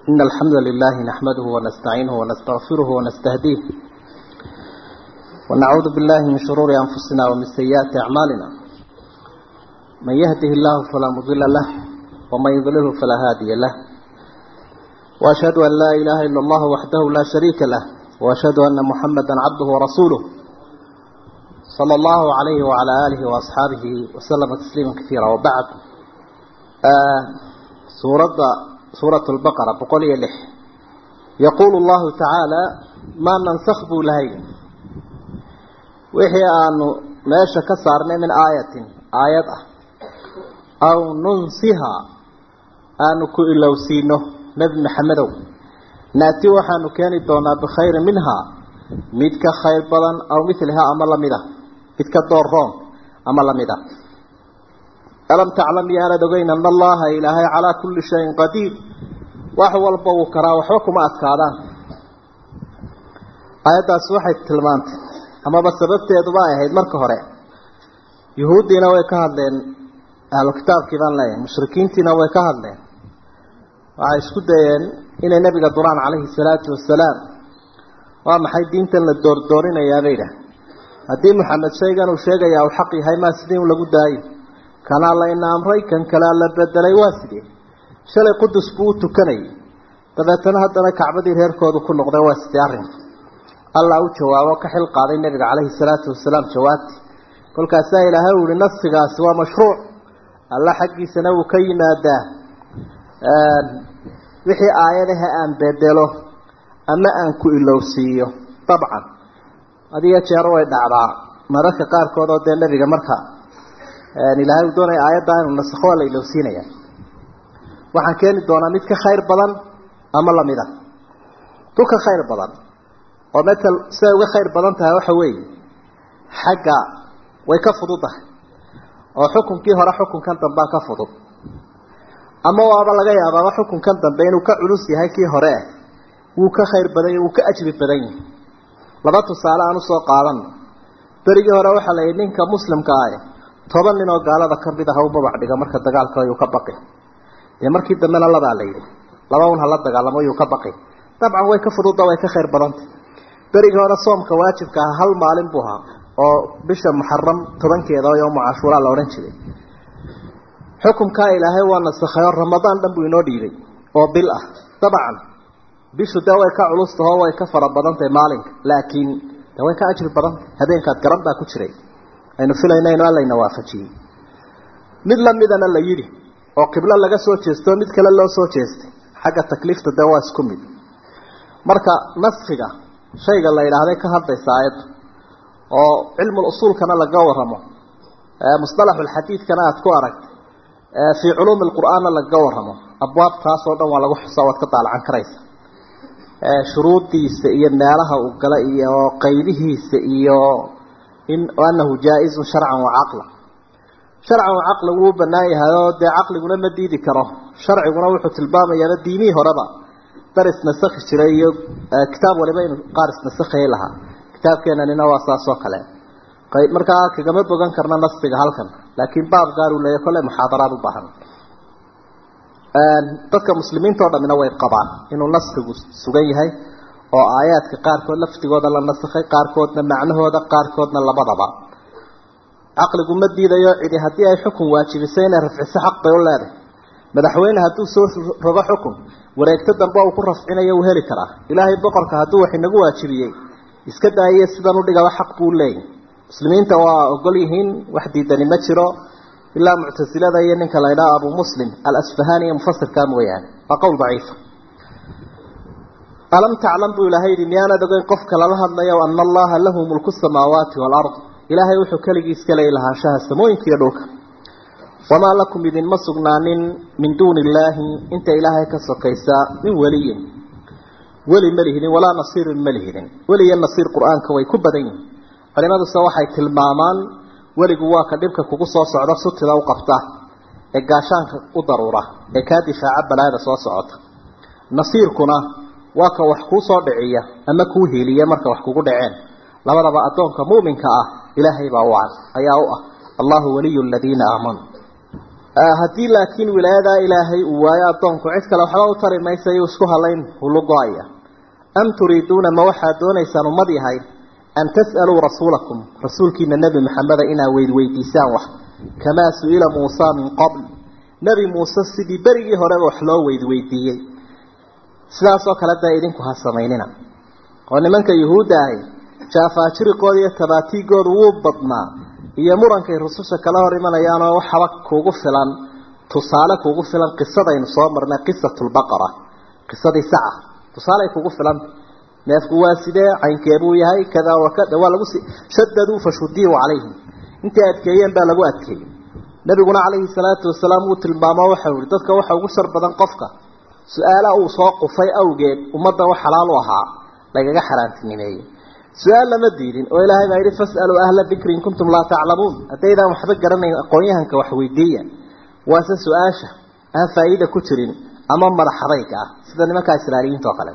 إن الحمد لله نحمده ونستعينه ونستغفره ونستهديه ونعوذ بالله من شرور أنفسنا ومن سيئات أعمالنا من يهده الله فلا مضل له ومن يضلله فلا هادي له وأشهد أن لا إله إلا الله وحده لا شريك له وأشهد أن محمدا عبده ورسوله صلى الله عليه وعلى آله وأصحابه وسلم تسليما كثيرا وبعد آه سورة سورة البقرة بقول يلح يقول الله تعالى ما ننسخ بولهي وحي أن ماشى كسرنا من آية آية أو ننسها أن كإلو سينه نبي محمد نأتي وحن كان دونا بخير منها ميدك خير بدن أو مثلها أمر لمده ميدك دورهم أمر لمده ألم تعلم يا لدغين أن الله إلهي على كل شيء قدير وحو البو كرا وحوكم أسكادان آيات أسوحي التلمانت أما بس سببت يدبائي هيد مركة هراء يهودينا ويكهد لين أهل الكتاب كيبان لين مشركين تينا ويكهد لين وعيش كدين إن النبي قدران عليه الصلاة والسلام وما حي دين تن الدور دورين يا بيدا هدي محمد شيغان وشيغا يا وحقي هاي ما سدين ولا قداي kana la ina amray kan kala la bedelay waa sidee shalay qudus buu tukanay dabeetana haddana kacbadii reerkoodu ku noqday waa sidee arrin allah u jawaabo ka xil qaaday nabiga calayhi salaatu wasalaam jawaabti kolkaasaa ilaahay uu yihi nafsigaasi waa mashruuc alla xaggiisana wuu ka yimaadaa wixii aayadaha aan bedelo ama aan ku ilowsiiyo dabcan adiga jeero way dhacdaa mararka qaarkood oo dee nabiga marka ilaahay uu doonaya aayadda inuu nasakho waa la ilowsiinaya waxaan keeni doonaa mid ka khayr badan ama lamida tu ka khayr badan oo metal siday uga khayr badan tahay waxa weeye xagga way ka fududahay oo xukunkii hore xukunkan dambea ka fudud ama waaba laga yaabaaba xukunkan dambe inuu ka culus yahay kii hore ah wuu ka khayr badan yahy wuu ka ajri badan yahay laba tusaale aan usoo qaadano berigii hore waxaa la yidhi ninka muslimka ah toban nin oo gaalada ka mid ah u babac dhiga marka dagaalka ayuu ka baqi dee markii dambena labaa la yidhi laba un hala dagaalamo ayuu ka baqi dabcan way ka fududa way ka khayr badantay berigii hore soomka waajibka ah hal maalin buu ahaa oo bisha muxaram tobankeeda oo yowma cashuuraa la odhan jiray xukumkaa ilaahay waa nasakhay oo ramadaan dhan buu inoo dhiibay oo bil ah dabcan bishu dee way ka culustahoo way ka fara badantahay maalinka laakiin dee way ka ajri badantay habeenkaad garan baa ku jiray aynu filayna inu allayna waafajiyey mid lamidana la yidhi oo qiblo laga soo jeesto mid kale loo soo jeestay xagga takliifta dee waa isku mid marka naskiga shayga la yidhaahday ka hadlaysa aayaddu oo cilmul usuulkana laga waramo musطalaxulxadiidkana aada ku aragtay fii culuumi lqur'aanna lagaga waramo abwaabtaas oo dhan waa lagu xusaa waad ka daalacan karaysa shuruudiisa iyo meelaha uu gala iyo qaybihiisa iyo in anahu jaa-izun sharcan wa caqla sharcan wa caqla wuu banaan yahay oo dee caqliguna ma diidi karo sharciguna wuxuu tilmaamayaaba diimihii horeba dar isnasakhi jiray iyo kitaab waliba inu qaar isnasakhayay lahaa kitaabkeenanina waa saas oo kale markaa kagama bogan karna nastiga halkan laakiin baab gaar uu leeyahy kolle muxaadaraad u baahan dadka muslimiinta o dhamina way qabaan inuu naskigu sugan yahay oo aayaadka qaarkood laftigooda la nasakhay qaarkoodna macnahooda qaarkoodna labadaba caqligu ma diidayo cidi haddii ay xukun waajibisay inay rafciso xaq bay u leedahay madaxweyne hadduu soo rogo xukun wareegto dambe uu ku rafcinayo uu heli karaa ilaahay boqorka hadduu wax inagu waajibiyey iska daayiye sidan udhigaba xaq buu leeyahy muslimiinta waa ogol yihiin wax diidani ma jiro ilaa muctasilada iyo ninka la ydhaha abu muslim alasfahani iyo mufasirkaa mooyaane waa qowl daciifa alam taclam buu ilaahay yidhi miyaanad ogeyn qofka lala hadlayo ana allaha lahu mulku samaawaati waalard ilaahay wuxuu keligii iska leey lahaanshaha samooyinka iyo dhulka wamaa lakum idinma sugnaanin min duuni illaahi inta ilaahay ka sokaysa min weliyin weli ma lihidin walaa nasiirin ma lihidin weli iyo nasiir qur-aanka way ku badan yihin culimaduse waxay tilmaamaan weligu waa ka dhibka kugu soo socda sutida u qabta ee gaashaanka u daruura ee kaa difaaca balaayada soo socota nasiirkuna waa ka wax kuu soo dhiciya ama kuu hiiliya marka wax kugu dhaceen labadaba addoonka muuminka ah ilaahay baa u ayaa u ah allahu waliyu aladiina aamanuu haddii laakiin wilaayadaa ilaahay uu waayo addoonku cid kale waxba u tari maysa yuu isku halayn hulu go-aya am turiiduuna ma waxaad doonaysaan ummad yahay an tas'aluu rasuulakum rasuulkiina nebi maxameda inaad weydweydiisaan wax kamaa su-ila muusa min qabl nebi muuse sidii berigii horeba wax loo weydweydiiyey sidaasoo kale dee idinku ha samaynina oo nimanka yuhuudda ahi jaafaajiriqooda iyo tabaatiigoodu wuu badnaa iyo murankay rususha kala hor imanayaanoo waxaba kuugu filan tusaale kuugu filan qisadaynu soo marnay qisatulbaqara qisadii saca tusaaley kugu filan neefku waa sidee caynkeebuu yahay kada wakada waa lagu shadaduu fashudiyuu calayhim intay adkeeyeen baa lagu adkeeyey nabiguna calayhi salaatu wasalaam wuu tilmaamo waxau yihi dadka waxa ugu shar badan qofka su-aala uu soo qufay awgeed ummadda wax xalaal u ahaa lagaga xaraantinimeeyey su-aal lama diidin oo ilaahay baa yidhi fas'aluu ahla dikri in kuntum laa taclamuun haddaydaan waxba garanayn aqoon-yahanka wax weydiiya waase su-aasha aan faa'iida ku jirin ama madax adayga ah sida nimankaa israailiyiinta oo kale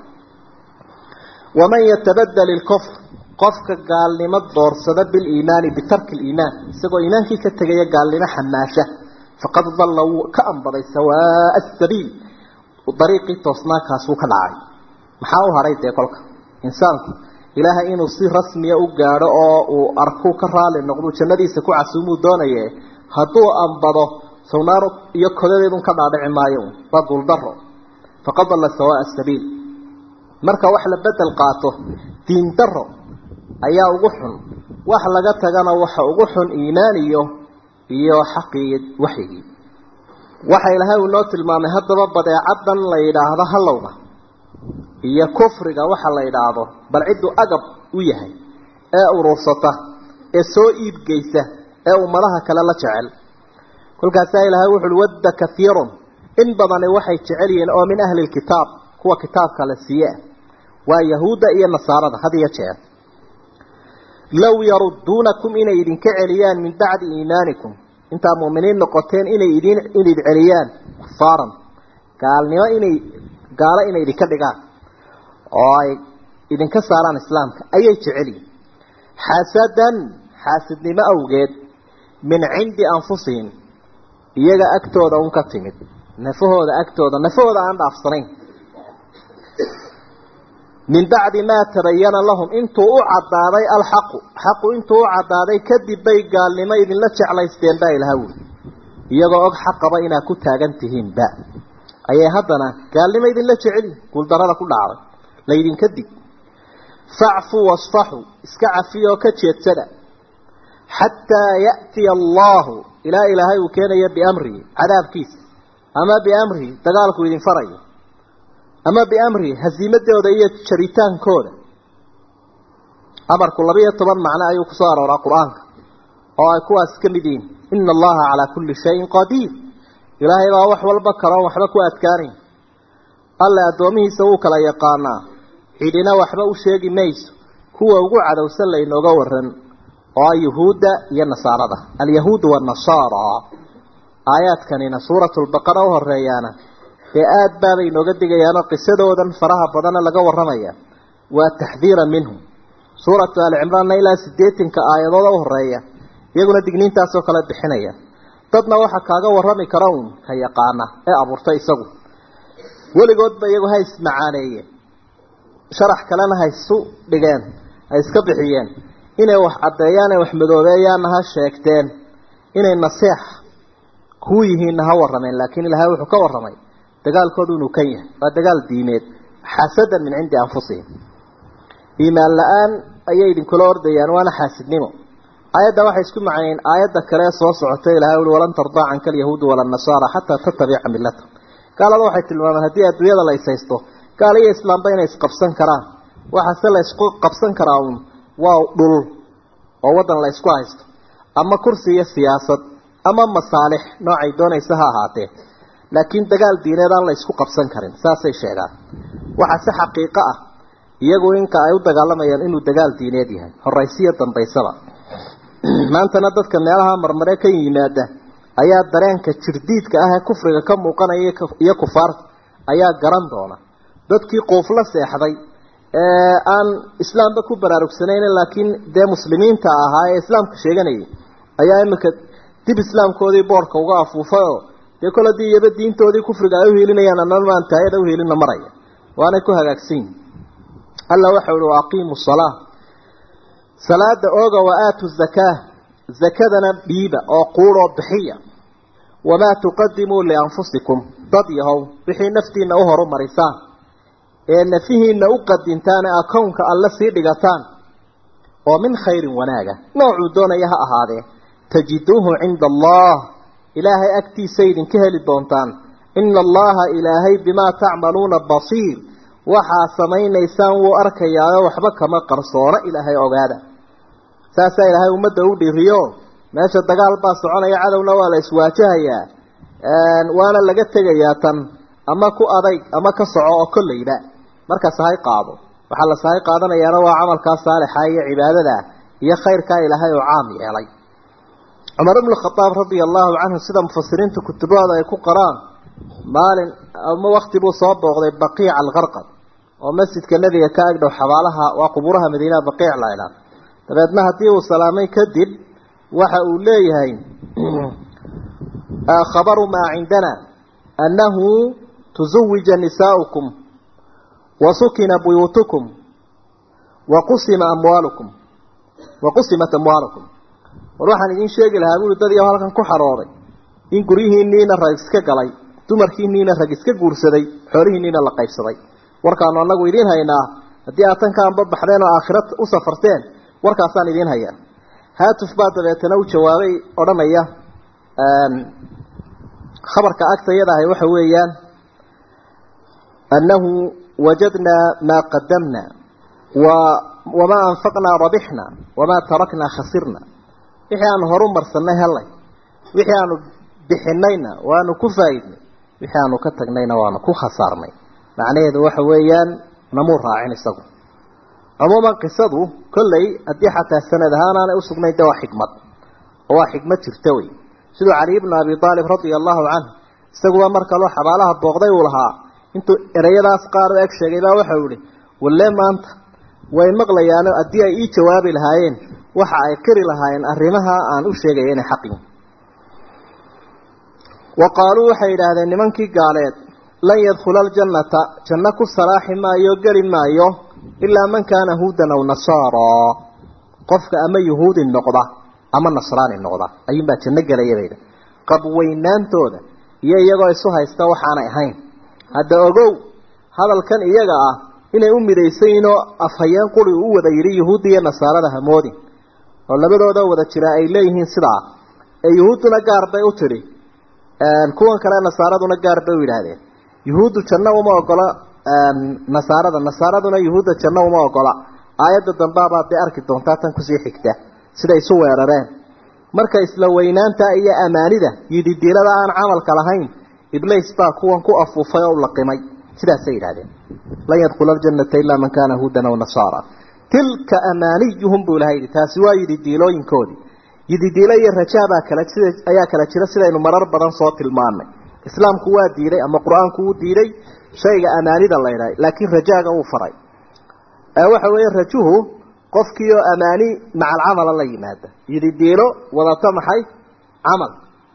waman yatabadal ilkufr qofka gaalnimo doorsada biliimaani bitarki liimaan isagoo iimaankii ka tegaya gaalnimo xamaasha faqad dalla wuu ka ambaday sawaa asabiil dariiqii toosnaankaasuu ka dhacay maxaa u hadhay dee kolka insaanku ilaahay inuu si rasmiya u gaadho oo uu arkuu ka raali noqduu jannadiisa ku casuumuu doonaye hadduu ambado sawnaar iyo kodadeedun ka dhaadhici maayo waa guuldaro faqad dalla sawaa asabiil marka wax la bedel qaato diin daro ayaa ugu xun wax laga tagana waxa ugu xun iimaan iyo iyo xaqii waxyigii waxa ilaahay uu noo tilmaamay haddaba badeecadan la yidhaahdo halowga iyo kufriga waxa la yidhaahdo bal cidduu agab u yahay ee urursata ee soo iibgeysa ee ummadaha kale la jecel kolkaasaa ilaahay wuxu uhi wadda kahiirun in badani waxay jecel yihiin oo min ahli lkitaab kuwa kitaabka la siiye waa yahuudda iyo nasaarada had iyo jeer low yarudduunakum inay idinka celiyaan min bacdi iimaanikum intaa mu'miniin noqoteen inay idin inid celiyaan kufaaran gaalnimo inay gaalo inay idinka dhigaan oo ay idinka saaraan islaamka ayay jecelyihin xasadan xaasidnimo awgeed min cindi anfusihim iyaga agtooda un ka timid nafahooda agtooda nafahooda aan dhaafsanayn min bacdi maa tabayana lahum intuu u cadaaday alxaqu xaqu intuu u cadaaday kadib bay gaalnimo idinla jeclaysteen baa ilaha wuli iyagoo og xaqaba inaad ku taagan tihiinba ayay haddana gaalnimo idinla jeceli guuldarada ku dhacday laydinka dig facfuu wasfaxuu iska cafiyoo ka jeedsada xataa ya'tiya allahu ilaa ilaahay uu keenayo biamrihi cadaabkiisa ama biamrihi dagaalku idin farayo ama biamrihi hasiimadooda iyo jaritaankooda amarku labiiyo toban macno ayuu kusoo arooraa qur-aanka oo ay kuwaas ka mid yihiin ina allaha calaa kulli shayin qadiir ilaahay baa wax walba karoon waxba ku adkaanayn alle addoomihiisa wuu kala yaqaanaa cidina waxba u sheegi mayso kuwa ugu cadowsan laynooga waran oo ah yuhuudda iyo nasaarada alyahuud wanasaara aayaadkanina suuratulbaqara u horeeyaana dee aada baabay inooga digayaanoo qisadoodan faraha badana laga warramaya waa taxdiira minhum suuratu alicimraanna ilaa siddeetanka aayadooda u horeeya iyaguna digniintaasoo kale bixinaya dadna waxaa kaaga warrami kara uun ka yaqaana ee abuurtay isagu weligoodba iyagu ha ismacaaneeyeen sharax kalena ha isu dhigeen ha iska bixiyeen inay wax caddeeyaan ee wax madoobeeyaanna ha sheegteen inay naseex kuu yihiinna ha warrameen laakiin ilaahay wuxuu ka warramay dagaalkoodu inuu kan yahay waa dagaal diimeed xasadan min cindi anfusihim iimaan la-aan ayay idinkula ordayaan waana xaasidnimo aayadda waxay isku macnayeen aayadda kale ee soo socotay ilahay uli walan tardaa canka alyahuudu wala nasaara xataa tatabica millata gaalada waxay tilmaameen haddii adduunyada la ishaysto gaal iyo islaamba inay isqabsan karaan waxaase la isku qabsan karaa uun waa dhul oo waddan la ysku haysto ama kursi iyo siyaasad ama masaalix noocay doonaysa ha ahaatee laakiin dagaal diineed aan la isku qabsan karin saasay sheegaan waxaa si xaqiiqo ah iyagu inka ay u dagaalamayaan inuu dagaal diineed yahay horaysiyo dambaysaba maantana dadka meelaha marmare ka yimaada ayaa dareenka jirdiidka ah ee kufriga ka muuqanaya iyo kufaarta ayaa garan doona dadkii quufla seexday ee aan islaamba ku baraarugsanayn laakiin dee muslimiinta ahaa ee islaamka sheeganayay ayaa imika dib islaamkoodii boorka uga afuufay oo dee kol haddii iyaba diintoodii kufriga ay uhiilinayaan anana maan taayada uhiilinna maraya waanay ku hagaagsan yihin alla waxau uhi waaqiimu salaa salaada ooga wa aatu zakaa zakadana dhiiba oo quudoo bixiya wamaa tuqadimuu lianfusikum dad yahow wixii naftiina u horumarisaan ee nafihiina u qadintaan ee akownka alle sii dhigataan oo min khayrin wanaaga noocuu doonaya ha ahaadee tajiduuhu cinda allah ilaahay agtiisa idinka heli doontaan ina allaha ilaahay bimaa tacmaluuna basiir waxaa samaynaysaan wuu arkayaayo waxba kama qarsoona ilaahay ogaada saasaa ilaahay ummadda u dhiriyo meesha dagaal baa soconaya cadowna waa la iswaajahayaa waana laga tegayaa tan ama ku adayg ama ka soco oo kolleyba marka sahay qaado waxaa la sahay qaadanayaana waa camalkaa saalixa iyo cibaadada iyo khayrkaa ilaahay oo caam yeelay cumar ibnu khadaab radia allahu canhu sida mufasiriinta kutubahooda ay ku qoraan maalin ama wakti buu soo booqday baqiica alkarqad oo masjidka nebiga ka agdhow xabaalaha waa qubuuraha madiinaha baqiic la idhaah dabeedna haddii uu salaamay kadib waxa uu leeyahay khabaru maa cindana annahu tuzawija nisaa'ukum wa sukina buyuutukum wa qusima amwaalukum wa qusimat amwaalukum war waxaan idiin sheegi lahaa buuri dad iyo halkan ku xarooday in guryihiinniina rag iska galay dumarkiinniina rag iska guursaday xoolihiinniina la qaybsaday warkaanu annagu idiin haynaa haddii aad tan ka anbabaxdeen oo aakhira u safarteen warkaasaan idiin hayaa haatuf baa dabeetana u jawaabay odhanaya khabarka agtayada ahay waxa weeyaan annahu wajadnaa maa qadamna wa wamaa anfaqnaa rabixna wamaa taraknaa khasirna wixii aanu horu marsanay helay wixii aanu bixinayna waanu ku faa'iidnay wixii aanu ka tagnayna waanu ku khasaarnay macnaheedu waxa weeyaan namuu raacin isagu cumuuman qisadu kolley haddii xataa sanad ahaan aanay usugnayn de waa xikmad oo waa xikmad jirta wey siduu cali ibnu abi aalib radia allahu canhu isaguba mar kaloo xabaalaha booqday uu lahaa intuu ereyadaas qaar u eg sheegay baa waxau ihi walle maanta way maqlayaano haddii ay ii jawaabi lahaayeen waxa ay qiri lahaayeen arrimaha aan u sheegaya inay xaqin wa qaaluu waxay yidhaahdeen nimankii gaaleed lan yadkhula aljannata janno ku salaaxi maayo geli maayo ilaa man kaana huudan aw nasaara qofka ama yuhuudi noqda ama nasraani noqda ayuunbaa janno gelaya bayda qabweynaantooda iyo iyagoo isu haysta waxaanay ahayn hadda ogow hadalkan iyaga ah inay u midaysayiinoo afhayeen quri u wada yidhi yuhuudda iyo nasaarada hamoodin oo labadooda wada jira ay leeyihiin sidaa ee yuhuudduna gaar bay u tidhi kuwan kale nasaaraduna gaar bay u yidhaahdeen yuhuuddu janno uma ogola nasaarada nasaaraduna yuhuudda janno uma ogola aayadda dambaabaad dee arki doontaa tan kusii xigta siday isu weerareen marka isla weynaanta iyo amaanida yididiilada aan camalka lahayn iblays baa kuwan ku afuufay oo u laqimay sidaasay yidhahdeen lan yadkhula aljannata ilaa man kaana huudan aw nasaara tilka amaaniyuhum buu ilaha yidhi taasi waa yididiilooyinkoodii yididiilo iyo rajaabaa kala sida ayaa kala jira sidaynu marar badan soo tilmaanay islaamku waa diiday ama qur-aanku wuu diiday shayga amaanida la ydhahay laakiin rajaaga uu faray waxa weeye rajuhu qofkii oo amaani maca alcamala la yimaada yididiilo wadata maxay camal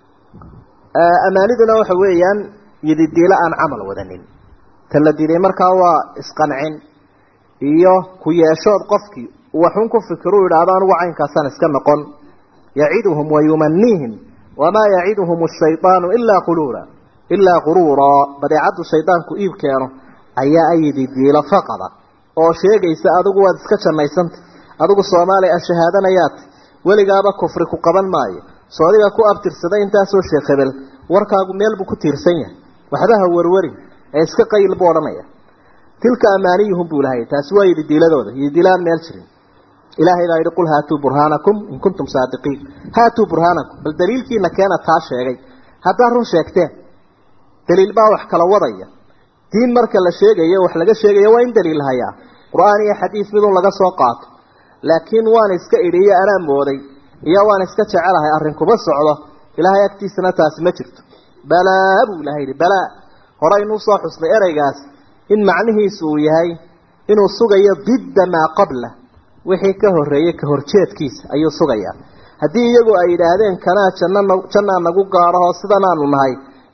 amaaniduna waxa weeyaan yididiilo aan camal wadanin ta la diiday markaa waa isqancin iyo ku yeeshood qofkii waxun ku fikiru yidhaahdo anugu caynkaasaan iska noqon yaciduhum wayumaniihim wamaa yaciduhum ashaydaanu ilaa quluura ilaa quruuraa badeecaddu shaydaanku iib keeno ayaa ayidi diilo faqada oo sheegaysa adigu waad iska jannaysanta adigu soomaaliya a shahaadanayaad weligaaba kufri ku qaban maayo soodiga ku abtirsaday intaasoo sheekh hebel warkaagu meel buu ku tiirsan yahay waxba ha warwarin ee iska qayl buu odhanaya tilka amaaniyuhum buu ilahay taasi waa yididiiladooda yididiilaan meel jirin ilaahay baa yidhi qul haatuu burhaanakum in kuntum saadiqiin haatuu burhaanakum bal daliilkiina keena taa sheegay haddaad run sheegteen daliil baa wax kala wadaya diin marka la sheegayo wax laga sheegayo waa in daliil hayaa qur-aan iyo xadiis midun laga soo qaato laakiin waan iska idhiyo anaa mooday iyo waan iska jecelahay arrin kuma socdo ilaahay agtiisana taasi ma jirto balaa buu ilahay yidhi balaa horeynuu soo xusnay ereygaas in macnihiisu uu yahay inuu sugayo didda maa qabla wixii ka horreeyey ka horjeedkiisa ayuu sugayaa haddii iyagu ay yidhaahdeen kanaa janna jannaa nagu gaadhahoo sidanaanu nahay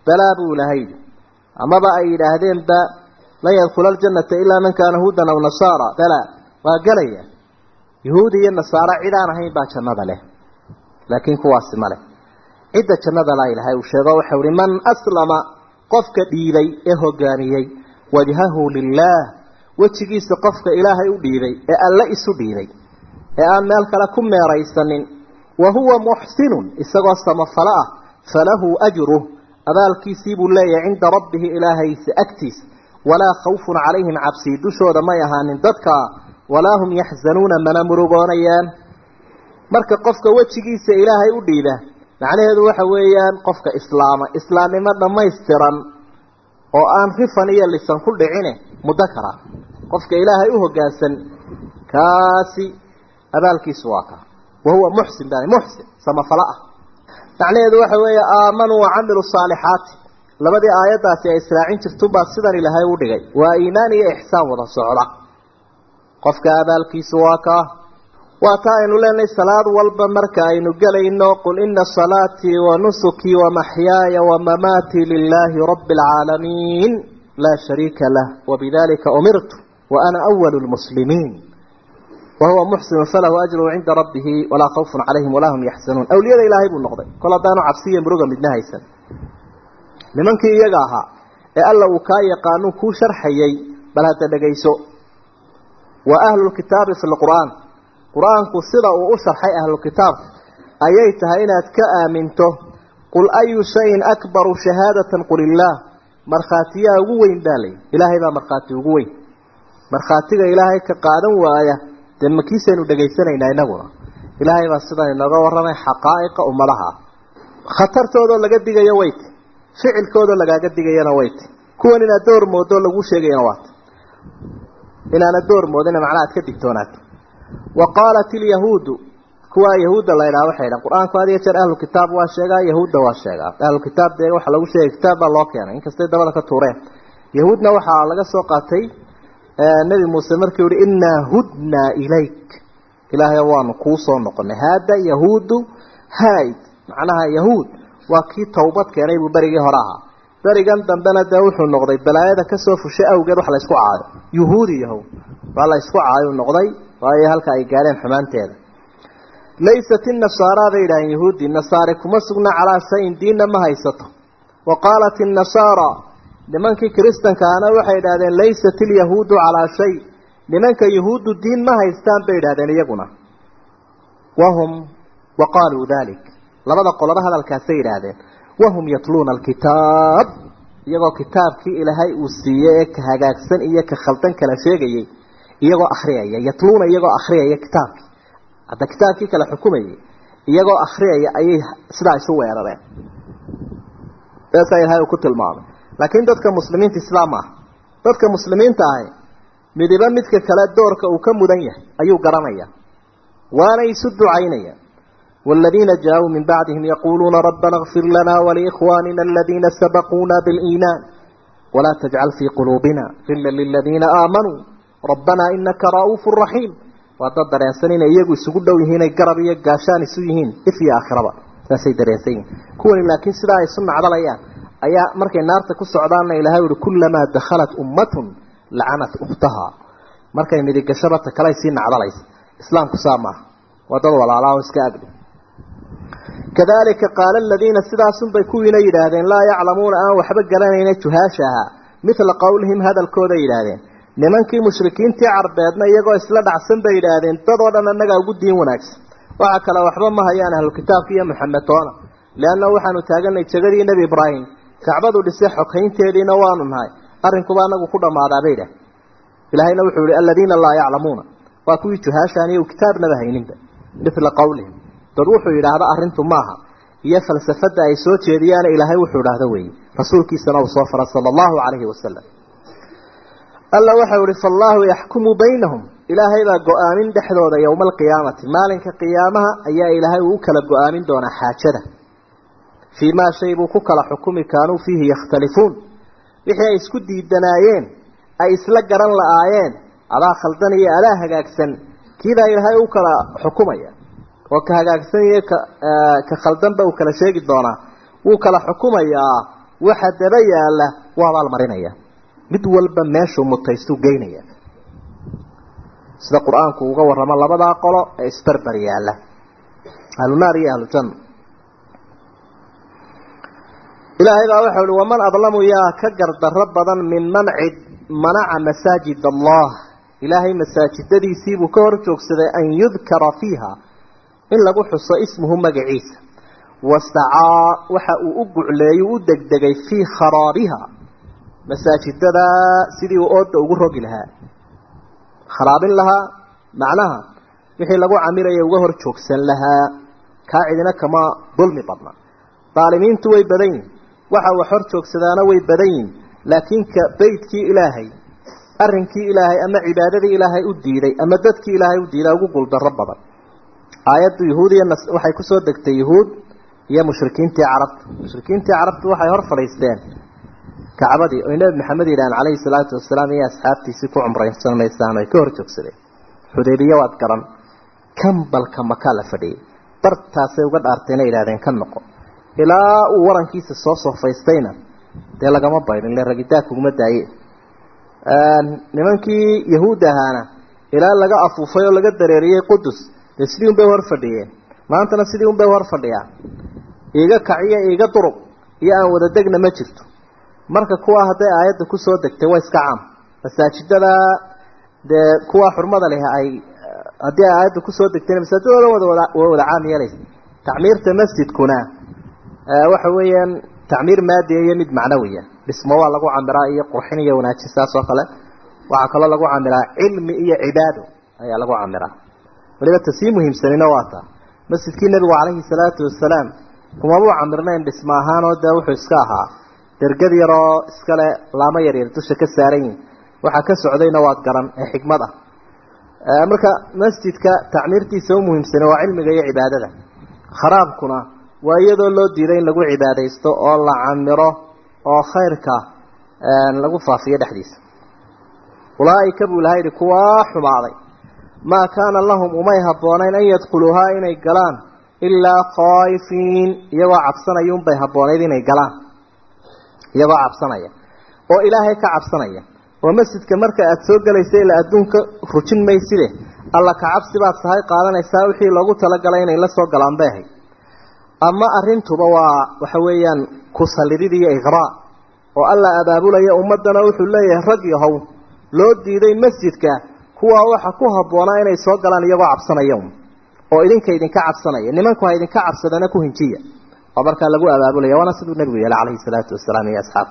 balaa buu ilahay amaba ay yidhaahdeenba lan yadkhula aljannata ilaa man kaana hudan aw nasaara balaa waa gelaya yahuudi iyo nasaara cid aan ahayn baa jannada leh laakiin kuwaasi ma leh cidda jannada laa ilahay uu sheego waxau ihi man aslama qofka dhiibay ee hogaamiyey wajhahu lilaah wejigiisa qofka ilaahay u dhiibay ee alle isu dhiibay ee aan meel kale ku meeraysanin wa huwa muxsinun isagoo samafalo ah falahu ajruh abaalkiisii buu leeyahay cinda rabbihi ilaahaysa agtiisa walaa khawfun calayhim cabsii dushooda may ahaanin dadka walaa hum yaxzanuuna mana murugoonayaan marka qofka wejigiisa ilaahay u dhiiba macnaheedu waxa weeyaan qofka islaama islaamnimo dhammaystiran oo aan rifan iyo lisan ku dhicine muddo kara qofka ilaahay u hoggaansan kaasi abaalkiisu waa ka wa huwa muxsin baa muxsin samafalo ah macnaheedu waxa weeye aamanuu wacamiluu saalixaati labadii aayaddaasi ay israacin jirtunbaa sidan ilaahay u dhigay waa iimaan iyo ixsaan wada socda qofka abaalkiisu waa kaa waa taa aynu leenahay salaad walba marka aynu gelayno qul ina salaatii wa nusukii wamaxyaaya wamamaatii lilaahi rabbi alcaalamiin laa shariika lah wabidalika umirtu wa ana awalu lmuslimiin wahuwa muxsinu falahu ajruhu cinda rabbihi walaa khawfun calayhim walaa hum yaxzanuun awliyada ilaahay buu noqday kol haddaanu cabsiya muruga midna haysan nimankii iyaga ahaa ee alla uu kaa yaqaanuu kuu sharxayay bal hadda dhegayso wa ahlulkitaabi fi lqur'aan qur-aanku sida uu u sharxay ahlukitaabka ayay tahay inaad ka aaminto qul ayu shayin akbaru shahaadatan qul illaah markhaatiyaa ugu weyn baa layi ilaahay baa markhaati ugu weyn markhaatiga ilaahay ka qaadan waaya dee makiisaynu dhegaysanaynaa inaguna ilaahay baa sidan inooga warramay xaqaa'iqa ummadaha khatartoodoo laga digayo wayt ficilkoodoo lagaaga digayana wayt kuwan inaad door moodoo laguu sheegayana waat inaana door moodina macnaa aad ka digtoonaato wa qaalat ilyahuudu kuwaa yahuudda la ydhaha waxay dhahan qur-aanku had iyo jeer ahlukitaab waa sheegaa yahuudda waa sheegaa ahlukitaab dee waxaa lagu sheegay kitaab baa loo keenay inkastay dabada ka tuureen yahuudna waxaa laga soo qaatay nebi muuse markii uhi innaa hudnaa ilayk ilaahay waanu kuu soo noqonay haada yahuudu haid macnaha yahuud waa kii tawbad keenay buu berigii hore ahaa berigan dambena dee wuxuu noqday balaayada kasoo fushay awgeed wax la ysku caayo yuhuudi yahow waa la ysku caayuu noqday waayo halka ay gaadheen xumaanteeda laysat inasaara bay yidhaaheen yahuudi nasaare kuma sugna calaa shayin diinna ma haysato wa qaalat innasaara nimankii kiristankaana waxay idhahdeen laysat ilyahuudu calaa shay nimanka yahuuddu diin ma haystaan bay idhahdeen iyaguna wahum wa qaaluu dalik labada qoloba hadalkaasay yidhaahdeen wahum yatluuna alkitaab iyagoo kitaabkii ilaahay uu siiyey ee ka hagaagsan iyo ka khaldan kala sheegayay iyagoo akhriyaya yatluuna iyagoo akhriyaya kitaabkii hadda kitaabkii kala xukumayay iyagoo akhriyaya ayay sidaa isu weerareen saasaa ilaahay uu ku tilmaamay laakiin dadka muslimiinta islaam ah dadka muslimiinta ahi midiba midka kale doorka uu ka mudan yahay ayuu garanaya waana isu ducaynaya والذين جاءوا من بعدهم يقولون ربنا اغفر لنا ولإخواننا الذين سبقونا بالإيمان ولا تجعل في قلوبنا غلا للذين آمنوا ربنا إنك رؤوف رحيم وهذا دريسانين إيقوا يسقود ويهين يقرب يقاشان يسويهين إفي آخرة ساسي دريسين كون لكن سلا يسمع على الأيام أيا مركي النار تكس عدانا إلى هاي كلما دخلت أمة لعنت أختها مركي مدي قشرة كلايسين على الأيس إسلام كسامة وضل ولا الله وسكابل كذلك قال الذين سداسن بكوين يدادين لا يعلمون أن وحبق لنا جهاشها مثل قولهم هذا الكود يدادين nimankii mushrikiintii carbeedna iyagoo isla dhacsan bay yidhaahdeen dadoo dhan annagaa ugu diin wanaagsan waxa kale waxba ma hayaan ahlukitaabka iyo maxamed toona leanna waxaanu taaganay jegadii nebi ibraahim kacbadu dhisay xoghaynteediina waanu nahay arrinkuba anagu ku dhammaadaa bay idhaah ilaahayna wuxuu yihi aladiina laa yaclamuuna waa kuwii juhaashaan iyo kitaabnaba hayninba mila qawlihim dad wuxuu yidhaahda arrintu maaha iyo falsafada ay soo jeediyaana ilaahay wuxuu idhaahda weeye rasuulkiisana uu soo fara sala allahu calayhi wasalam alla waxau ihi fallaahu yaxkumu baynahum ilaahay baa go-aamin dhexdooda yowma alqiyaamati maalinka qiyaamaha ayaa ilaahay uu u kala go-aamin doonaa xaajada fii maa shay buu ku kala xukumi kaanuu fiihi yakhtalifuun wixii ay isku diidanaayeen ay isla garan la-aayeen adaa khaldan iyo adaa hagaagsan kiibaa ilaahay u kala xukumaya oo ka hagaagsan iyo ka ka khaldanba uu kala sheegi doonaa wuu kala xukumayaa waxa daba yaalla waa abaalmarinaya mid walba meeshuu mutaystuu geynaya sida qur-aanku uga warramo labadaa qolo ee isbarbar yaalla ahlunaar iyo ahlujanna ilaahay baa waxau uhi waman adlamu yaa ka gardarro badan min man cid manaca masaajid allah ilaahay masaajidadiisiibuu ka hor joogsaday an yudkara fiiha in lagu xuso ismuhu magaciisa wasacaa waxa uu u gucleeyu u degdegay fii kharaabiha masaajidada sidii uu ooda ugu rogi lahaa kharaabin lahaa macnaha wixii lagu camiraya uga hor joogsan lahaa kaa cidina kama dulmi badna daalimiintu way badan yihin waxa wax hor joogsadaana way badan yihin laakiin ka beydkii ilaahay arrinkii ilaahay ama cibaadadii ilaahay u diiday ama dadkii ilaahay u diiday ugu guuldarro badan aayaddu yahuud iyo waxay kusoo degtay yahuud iyo mushrikiintii carabta mushrikiintii carabtu waxay hor fadhiisteen kacbadii oy nebi maxamed yidhaaheen calayhi salaatu wasalaam iyo asxaabtiisii ku cumraysan maysaan ay ka hor joogsadeen xudaybiya waad garan kambalka makaa la fadhiyey bartaasay uga dhaartayna yidhahdeen ka noqo ilaa uu warankiisa soo soofaystayna dee lagama baydhin le ragidaa kuguma daaye nimankii yahuud ahaana ilaa laga afuufay oo laga dareeriyey qudus dee sidii un bay hor fadhiyeen maantana sidii un bay hor fadhiyaan iiga kaciyo iiga duruq iyo aan wada degna ma jirto marka kuwa hadday aayadda kusoo degtay waa iska caam masaajidada dee kuwa xurmada leh ay haddii ay aayadda kusoo degtayna masaajidooda wada waa wada caam yeelaysa tacmiirta masjidkuna waxa weeyaan tacmiir maadiya iyo mid macnawiya dhismo waa lagu camiraa iyo qurxin iyo wanaajin saas oo kale waxaa kaloo lagu camiraa cilmi iyo cibaado ayaa lagu camiraa waliba ta sii muhiimsanina waa taa masjidkii nebigu calayhi salaatu wasalaam kumabuu camirnayn dhismo ahaanoo dee wuxuu iska ahaa dergad yaroo iskale laamo yaryar dusha ka saaran yihin waxaa ka socdayna waad garan ee xikmad ah marka masjidka tacmiirtiisa u muhiimsane waa cilmiga iyo cibaadada kharaabkuna waa iyadoo loo diiday in lagu cibaadaysto oo la camiro oo khayrka lagu faafiyo dhexdiisa ulaaika buu ilaha yidhi kuwaa xumaaday maa kaana lahum umay habboonayn an yadkhuluuhaa inay galaan ilaa khaa'ifiin iyagoo cabsanaya unbay habboonayd inay galaan iyagoo cabsanaya oo ilaahay ka cabsanaya oo masjidka marka aada soo gelaysa ilaa adduunka rujin mayside alla ka cabsi baad sahay qaadanaysaa wixii loogu talagalay inay la soo galaan bay ahayd ama arrintuba waa waxa weeyaan kusalidid iyo iqraa oo alla abaabulaya ummaddana wuxuu leeyahay rag yahow loo diiday masjidka kuwaa waxa ku habboonaa inay soo galaan iyagoo cabsanaya un oo idinka idinka cabsanaya nimanku ha idinka cabsadana ku hinjiya oo markaa lagu abaabulaya waana siduu nebigu yeelay calayhi salaatu wasalaam iyo asxaab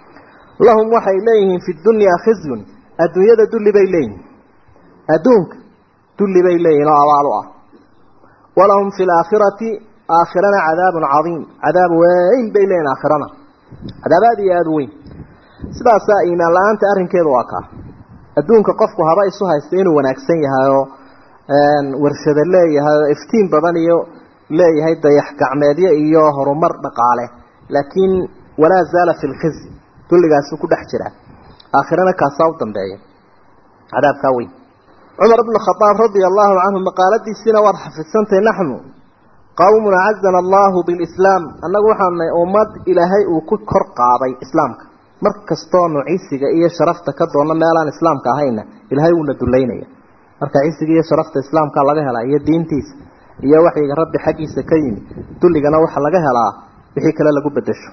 lahum waxay leeyihiin fi dunyaa khizyun adduunyada dulli bay leeyihin adduunka dulli bay leeyihin oo abaal u ah walahum fi laakhirati aakhirana cadaabun cadiim cadaab weyn bay leeyihin aakhirana cadaab aada iyo aada weyn sidaasaa iimaan la-aanta arrinkeedu waa kaa adduunka qofku haba isu haysta inuu wanaagsan yahay oo warshado leeyahay oo iftiin badan iyo leeyahay dayax gacmeedyo iyo horumar dhaqaale laakiin walaa zaala fi lkhizy dulligaasuu ku dhex jiraa aakhirana kaasaa u dambeeya cadaabkaa weyn cumar bnu khadaab radia allahu canhu maqaaladiisiina waad xafidsantahay naxnu qawmun acazana allahu bilislaam annagu waxaanay ummad ilaahay uu ku kor qaaday islaamka mar kastoonu cisiga iyo sharafta ka doonno meelaan islaamka ahayna ilaahay wuuna dullaynaya marka cisiga iyo sharafta islaamka laga helaa iyo diintiisa iyo waxyiga rabbi xaggiisa ka yimi dulligana waxa laga helaa wixii kale lagu bedesho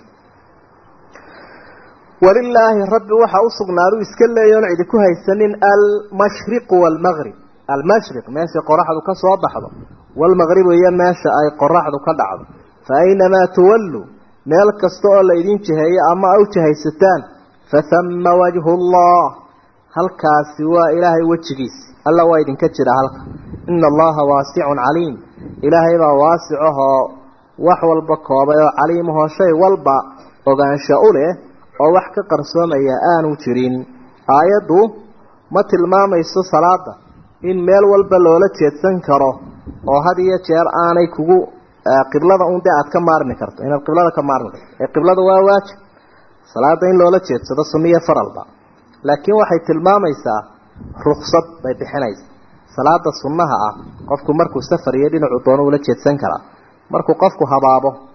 walilaahi rabbi waxa u sugnaadu iska leeyoon cidi ku haysanin almashriqu waalmaqrib almashriq meesha qoraxdu ka soo baxdo waalmaqribu iyo meesha ay qoraxdu ka dhacdo fa aynamaa tuwallu meel kasta oo la idin jiheeyo ama a u jihaysataan fathama wajhu llah halkaasi waa ilaahay wejigiisi alla waa idinka jira halka ina allaha waasicun caliim ilaahay baa waasicahoo wax walba koobay oo caliimahoo shay walba ogaansho u leh oo wax ka qarsoomaya aanu jirin aayaddu ma tilmaamayso salaada in meel walba loola jeedsan karo oo had iyo jeer aanay kugu qiblada un dee aada ka maarmi karto inaad qiblada ka maarmi karto ee qiblada waa waajib salaada in loola jeedsado sunniyo faralba laakiin waxay tilmaamaysaa ruksad bay bixinaysa salaada sunnaha ah qofku markuu safar iyo dhinacu doono ula jeedsan karaa markuu qofku habaabo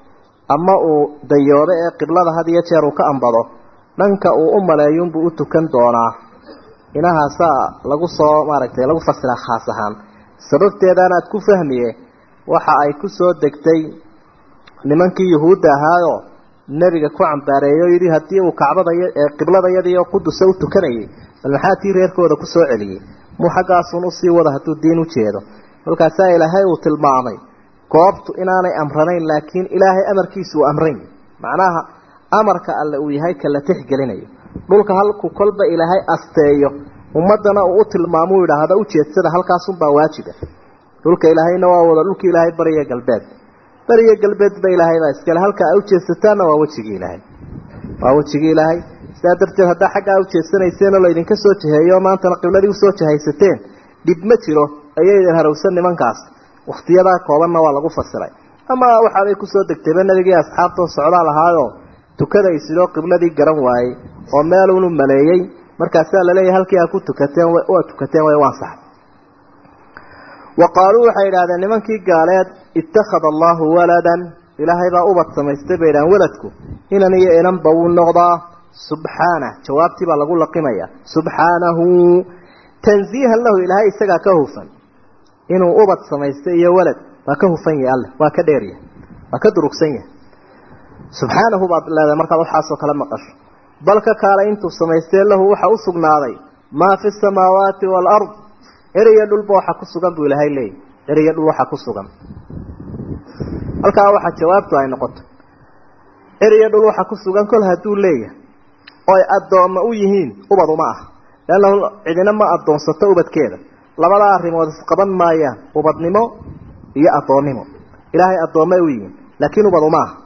ama uu dayoodo ee qiblada had iyo jeer uu ka ambado dhanka uu u maleeyuunbuu u tukan doonaa inahaasaa lagu soo maaragtay lagu fasiraa khaas ahaan sababteedaanaad ku fahmiye waxa ay ku soo degtay nimankii yuhuudda ahaayoo nebiga ku cambaareeyo o yidhi haddii uu kacbada qibladayadiioo qudusa u tukanayay bal maxaa tii reerkooda ku soo celiyey muu xaggaasun usii wada hadduu diin u jeedo kolkaasaa ilaahay uu tilmaamay goobtu inaanay amranayn laakiin ilaahay amarkiisu uu amran macnaha amarka alle uu yahay ka la tixgelinayo dhulka halku kolba ilaahay asteeyo ummadana uu u tilmaamuu yidhaahda ujeedsada halkaasunbaa waajiba dhulka ilaahayna waa wada dhulka ilaahay bariya galbeed bariya galbeedba ilaahaybaa iskale halka a ujeedsataanna waa wejigii ilaahay waa wejigii ilaahay sidaa darteed haddaa xaggaa ujeedsanayseen oo laydinka soo jaheeyo maantana qibladii usoo jahaysateen dhib ma jiro ayaydan harowsan nimankaas wakhtiyadaa koobanna waa lagu fasiray ama waxaabay kusoo degtayba nabigii asxaabtoo socdaa lahaayoo tukada isidoo qibladii garan waayey oo meelunu maleeyey markaasaa laleeyahay halkii aa ku tukateen waa tukateen way u ansaxay wa qaaluu waxay idhahdeen nimankii gaaleed ittakhada allahu waladan ilaahay baa ubad samaystay bay idhahdeen waladku inan iyo inanba wuu noqdaa subxaanah jawaabtii baa lagu laqimaya subxaanahu tanziihan lahu ilaahay isagaa ka hufan inuu ubad samaystay iyo walad waa ka hufan yahay alle waa ka dheeryahay waa ka durugsan yahay subxaanahu baad leedahay markaad waxaasoo kale maqasho bal ka kaala intuu samaystee lahu waxa u sugnaaday maa fi samaawaati waalard eriyo dhulba waxa ku sugan buu ilaahay leeyahy eriyo dhul waxa ku sugan halkaa waxaa jawaabtu ay noqoto eriyo dhul waxa ku sugan kol hadduu leeyahay oy addoomma u yihiin ubad uma ah leannahu cidina ma addoonsato ubadkeeda labadaa arrimood isqaban maayaan ubadnimo iyo addoonnimo ilaahay addoommay u yihiin laakiin ubad uma ah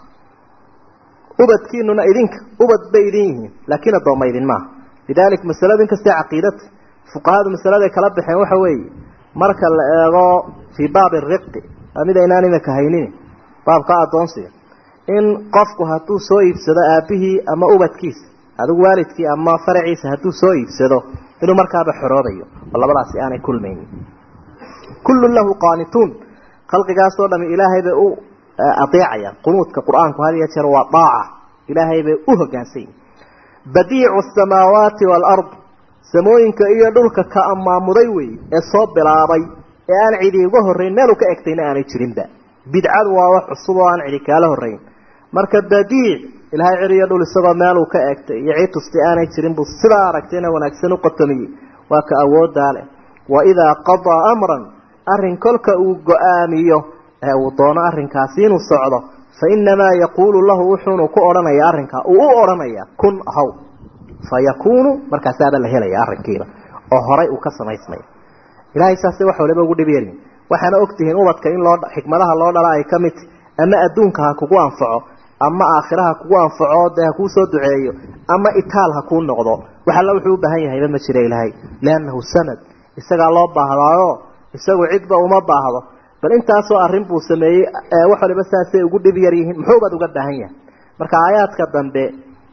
ubadkiinuna idinka ubad bay idin yihiin laakiin addoomma idin maaha lidalik masaladu inkastee caqiidata fuqahadu masaladay kala baxeen waxa weeye marka la eego fii baabi riqi waa mid aynaan imika haynin baabka addoonsiga in qofku hadduu soo iibsado aabihii ama ubadkiisa adigu waalidkii ama faraciisa hadduu soo iibsado inuu markaaba xoroobayo oo labadaasi aanay kulmaynin kullun lahu qaanituun khalqigaasoo dhami ilaahay bay u adeecayaan qunuudka qur-aanku had iyo jeer waa daaca ilaahay bay u hoggaansan yihin badiicu asamaawaati waalard samooyinka iyo dhulka ka amaamuday wey ee soo bilaabay ee aan cidi uga horrayn meelu ka egtayna aanay jirinba bidcadu waa wax cusub oo aan cidi kaala horrayn marka badiic ilaahay cir iyo dhul isagoo meeluu ka egtay iyo cid tusti aanay jirin buu sidaa aragtayna wanaagsan u qatamiyey waa ka awooddaa leh wa idaa qadaa amran arrin kolka uu go-aamiyo ee uu doono arrinkaasi inuu socdo fa innamaa yaquulu lahu wuxuunu ku odhanayaa arrinkaa uu u odhanayaa kun haw fa yakuunu markaasaaba la helaya arrinkiiba oo horay uu ka samaysmaya ilaahay saasay wax waliba ugu dhib yeelin waxaana ogtihiin ubadka in loo xikmadaha loo dhala ay ka mid ama adduunka ha kugu anfaco ama aakhira ha kugu anfaco dee ha kuu soo duceeyo ama itaal ha kuu noqdo wax alla wuxuu u baahan yahayba ma jira ilaahay liannahu sanad isagaa loo baahdaayo isagu cidba uma baahdo bal intaasoo arrin buu sameeyey wax waliba saasay ugu dhib yar yihiin muxuubaad uga baahan yahay marka aayaadka dambe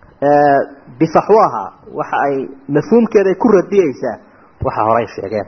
bifaxwaha waxa ay mafhuumkeeday ku radiyeysaa waxa horay sheegeen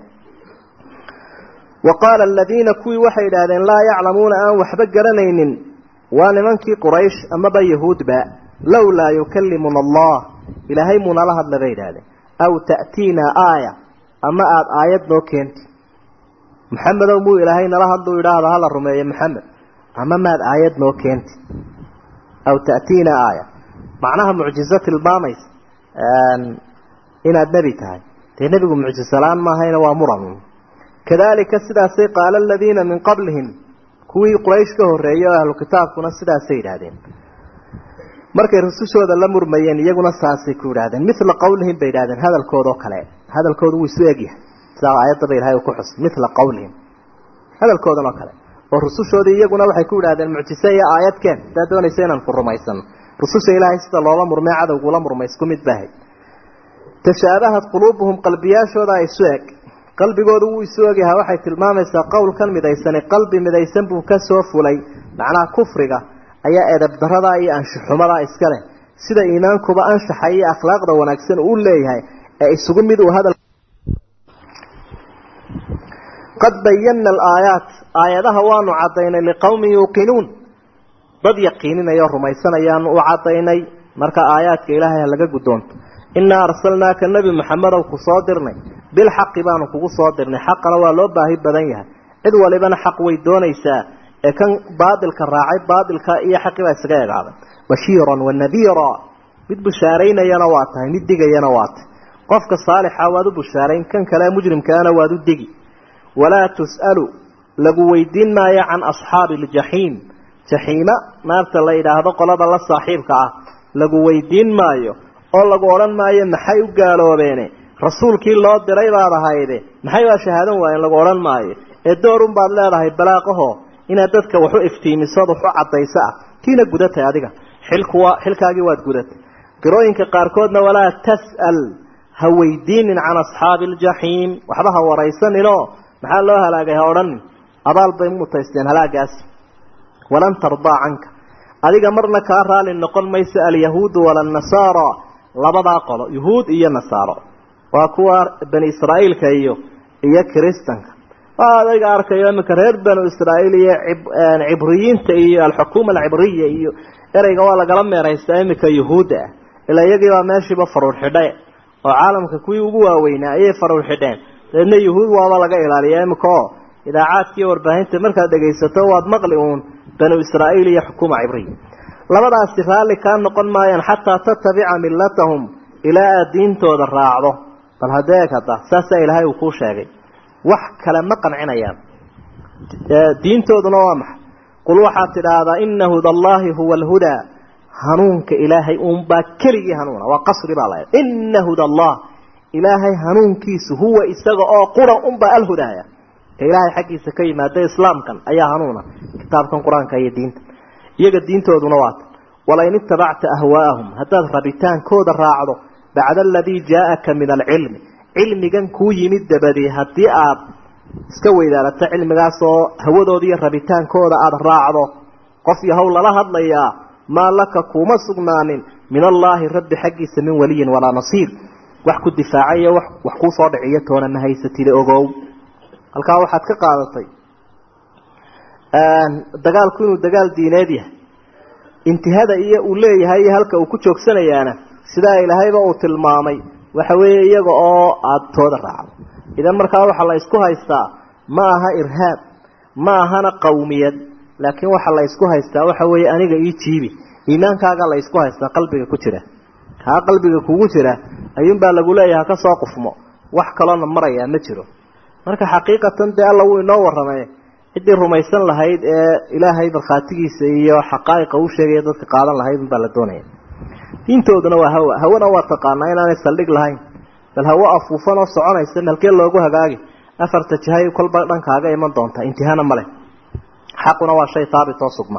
wa qaala aladiina kuwii waxay idhaahdeen laa yaclamuuna aan waxba garanaynin waa nimankii quraysh amaba yahuudba lowlaa yukallimuna allah ilaahay muunala hadla bay idhahdeen aw ta'tiinaa aaya ama aada aayad noo keenti maxamedow muu ilaahay nala hadluu idhaahda hala rumeeyo maxamed ama maad aayad noo keenti aw ta'tiinaa aaya macnaha mucjizo tilmaamaysa inaad nebi tahay dee nebigu mucjisola-aan maahayna waa muran kadalika sidaasay qaala aladiina min qablihim kuwii quraysh ka horreeyey oo ahlu kitaabkuna sidaasay yidhaahdeen markay rusushooda la murmayeen iyaguna saasay ku yidhahdeen mila qawlihim bay yidhahdeen hadalkoodoo kale hadalkoodu wuu isu egyahay sidaa aayaddaba ilahay uu ku xusay mila qawlihim hadalkoodan oo kale oo rusushoodii iyaguna waxay ku yidhahdeen mucjise iyo aayadkeen sidaa doonaysa inaan ku rumaysano rususha ilaahay sida loola murmay cadowgula murmay isku mid bahay tashaabahad quluubuhum qalbiyaashooda isu eg qalbigoodu wuu isu egyahay waxay tilmaamaysaa qowlkan midaysani qalbi midaysan buu ka soo fulay macnaha kufriga ayaa edab daradaa iyo anshaxumadaa iska leh sida iimaankuba anshaxa iyo akhlaaqda wanaagsan uu leeyahay ee isugu mid uu hadal qad bayana alaayaat aayadaha waanu cadaynay liqowmin yuuqinuun dad yaqiininaya oo rumaysanayaan u caddaynay marka aayaadka ilaahay ha laga guddoonto innaa arsalnaaka nebi maxamedow ku soo dirnay bilxaqi baanu kugu soo dirnay xaqana waa loo baahi badan yahay cid walibana xaq way doonaysaa ee kan baadilka raacay baadilka iyo xaqii baa isaga egaaday bashiiran wa nadiira mid bushaaraynayana waa tahay mid digayana waa tahay qofka saalixa waad u bushaarayn kan kale mujrimkaana waad u digi walaa tus'alu lagu weydiin maayo can asxaabi aljaxiim jaxiima naarta la yidhaahdo qolada la saaxiibka ah lagu weydiin maayo oo lagu odhan maayo maxay u gaaloobeene rasuulkii loo diray baad ahayde maxay baa shahaadan waayen lagu odhan maayo ee doorun baad leedahay balaaqaho inaad dadka waxu iftiimisood waxu caddayso ah kiina gudatay adiga xilkuwa xilkaagii waad gudatay qirooyinka qaarkoodna walaa tas'al ha weydiinin can asxaabi aljaxiim waxba ha waraysaninoo maxaa loo halaagay ha odhanin abaal bay mutaysteen halaagaasi walan tardaa canka adiga marna kaa raali noqon mayso alyahuudu walannasaara labadaa qolo yuhuud iyo nasaaro waa kuwa bani israa'iilka iyo iyo kiristanka waa adayga arkayo iminka reer banu israa'iil iyo cibriyiinta iyo alxukuuma alcibriya iyo ereyga waa lagala meeraystaa iminka yuhuudda ah ilaa iyagiibaa meeshiiba faruur xidhay oo caalamka kuwii ugu waaweynaa ayay faruur xidheen dabeedna yuhuud waaba laga ilaaliya iminka oo idaacaadkiiyo warbaahinta markaad dhegaysato waad maqli uun banu israa'iil iyo xukuuma cibriya labadaasi raalli kaa noqon maayaan xataa tatabica millatahum ilaa aad diintooda raacdo bal hadeeg hadda saasaa ilaahay uu kuu sheegay wax kale ma qancinayaan diintooduna waa maxay qul waxaad tidhaahdaa ina hudallaahi huwa alhudaa hanuunka ilaahay uunbaa keligii hanuuna waa qasri baa laha ina hudallah ilaahay hanuunkiisu huwa isaga oo qura unbaa alhudaaya ka ilaahay xaggiisa ka yimaada islaamkan ayaa hanuuna kitaabkan qur-aanka iyo diinta iyaga diintooduna waata walain itabacta ahwaa'ahum haddaad rabitaankooda raacdo bacda aladii jaaaka min alcilmi cilmigan kuu yimid dabadii haddii aad iska weydaalato cilmigaas oo hawadooda iyo rabitaankooda aada raacdo qof yahow lala hadlayaa maa laka kuuma sugnaanin min allaahi rabbi xaggiisa min waliyin walaa nasiir wax ku difaacayo wax kuu soo dhiciyo toona ma haysatide ogow halkaa waxaad ka qaadatay dagaalku inuu dagaal diineed yahay intihada iyo uu leeyahay iyo halka uu ku joogsanayaana sidaa ilaahayba uu tilmaamay waxa weeye iyaga oo aada tooda raacdo idan markaa waxaa la isku haystaa ma aha irhaab ma ahana qawmiyad laakiin waxaa la isku haystaa waxa weeye aniga ii jiibi iimaankaaga la isku haystaa qalbiga ku jira kaa qalbiga kugu jira ayuunbaa lagu leeyaha ka soo qufmo wax kaloona marayaa ma jiro marka xaqiiqatan dee alla wuu inoo warramay ciddii rumaysan lahayd ee ilaahay markhaatigiisa iyo xaqaa'iqa uu sheegaya dadka qaadan lahayd unbaa la doonaya diintooduna waa hawa hawana waa taqaanaa inaanay saldhig lahayn bal hawo afuufan oo soconaysa malkee loogu hagaagi afarta jihay kolba dhankaaga iman doonta intihana male xaquna waa shay haabit oo sugma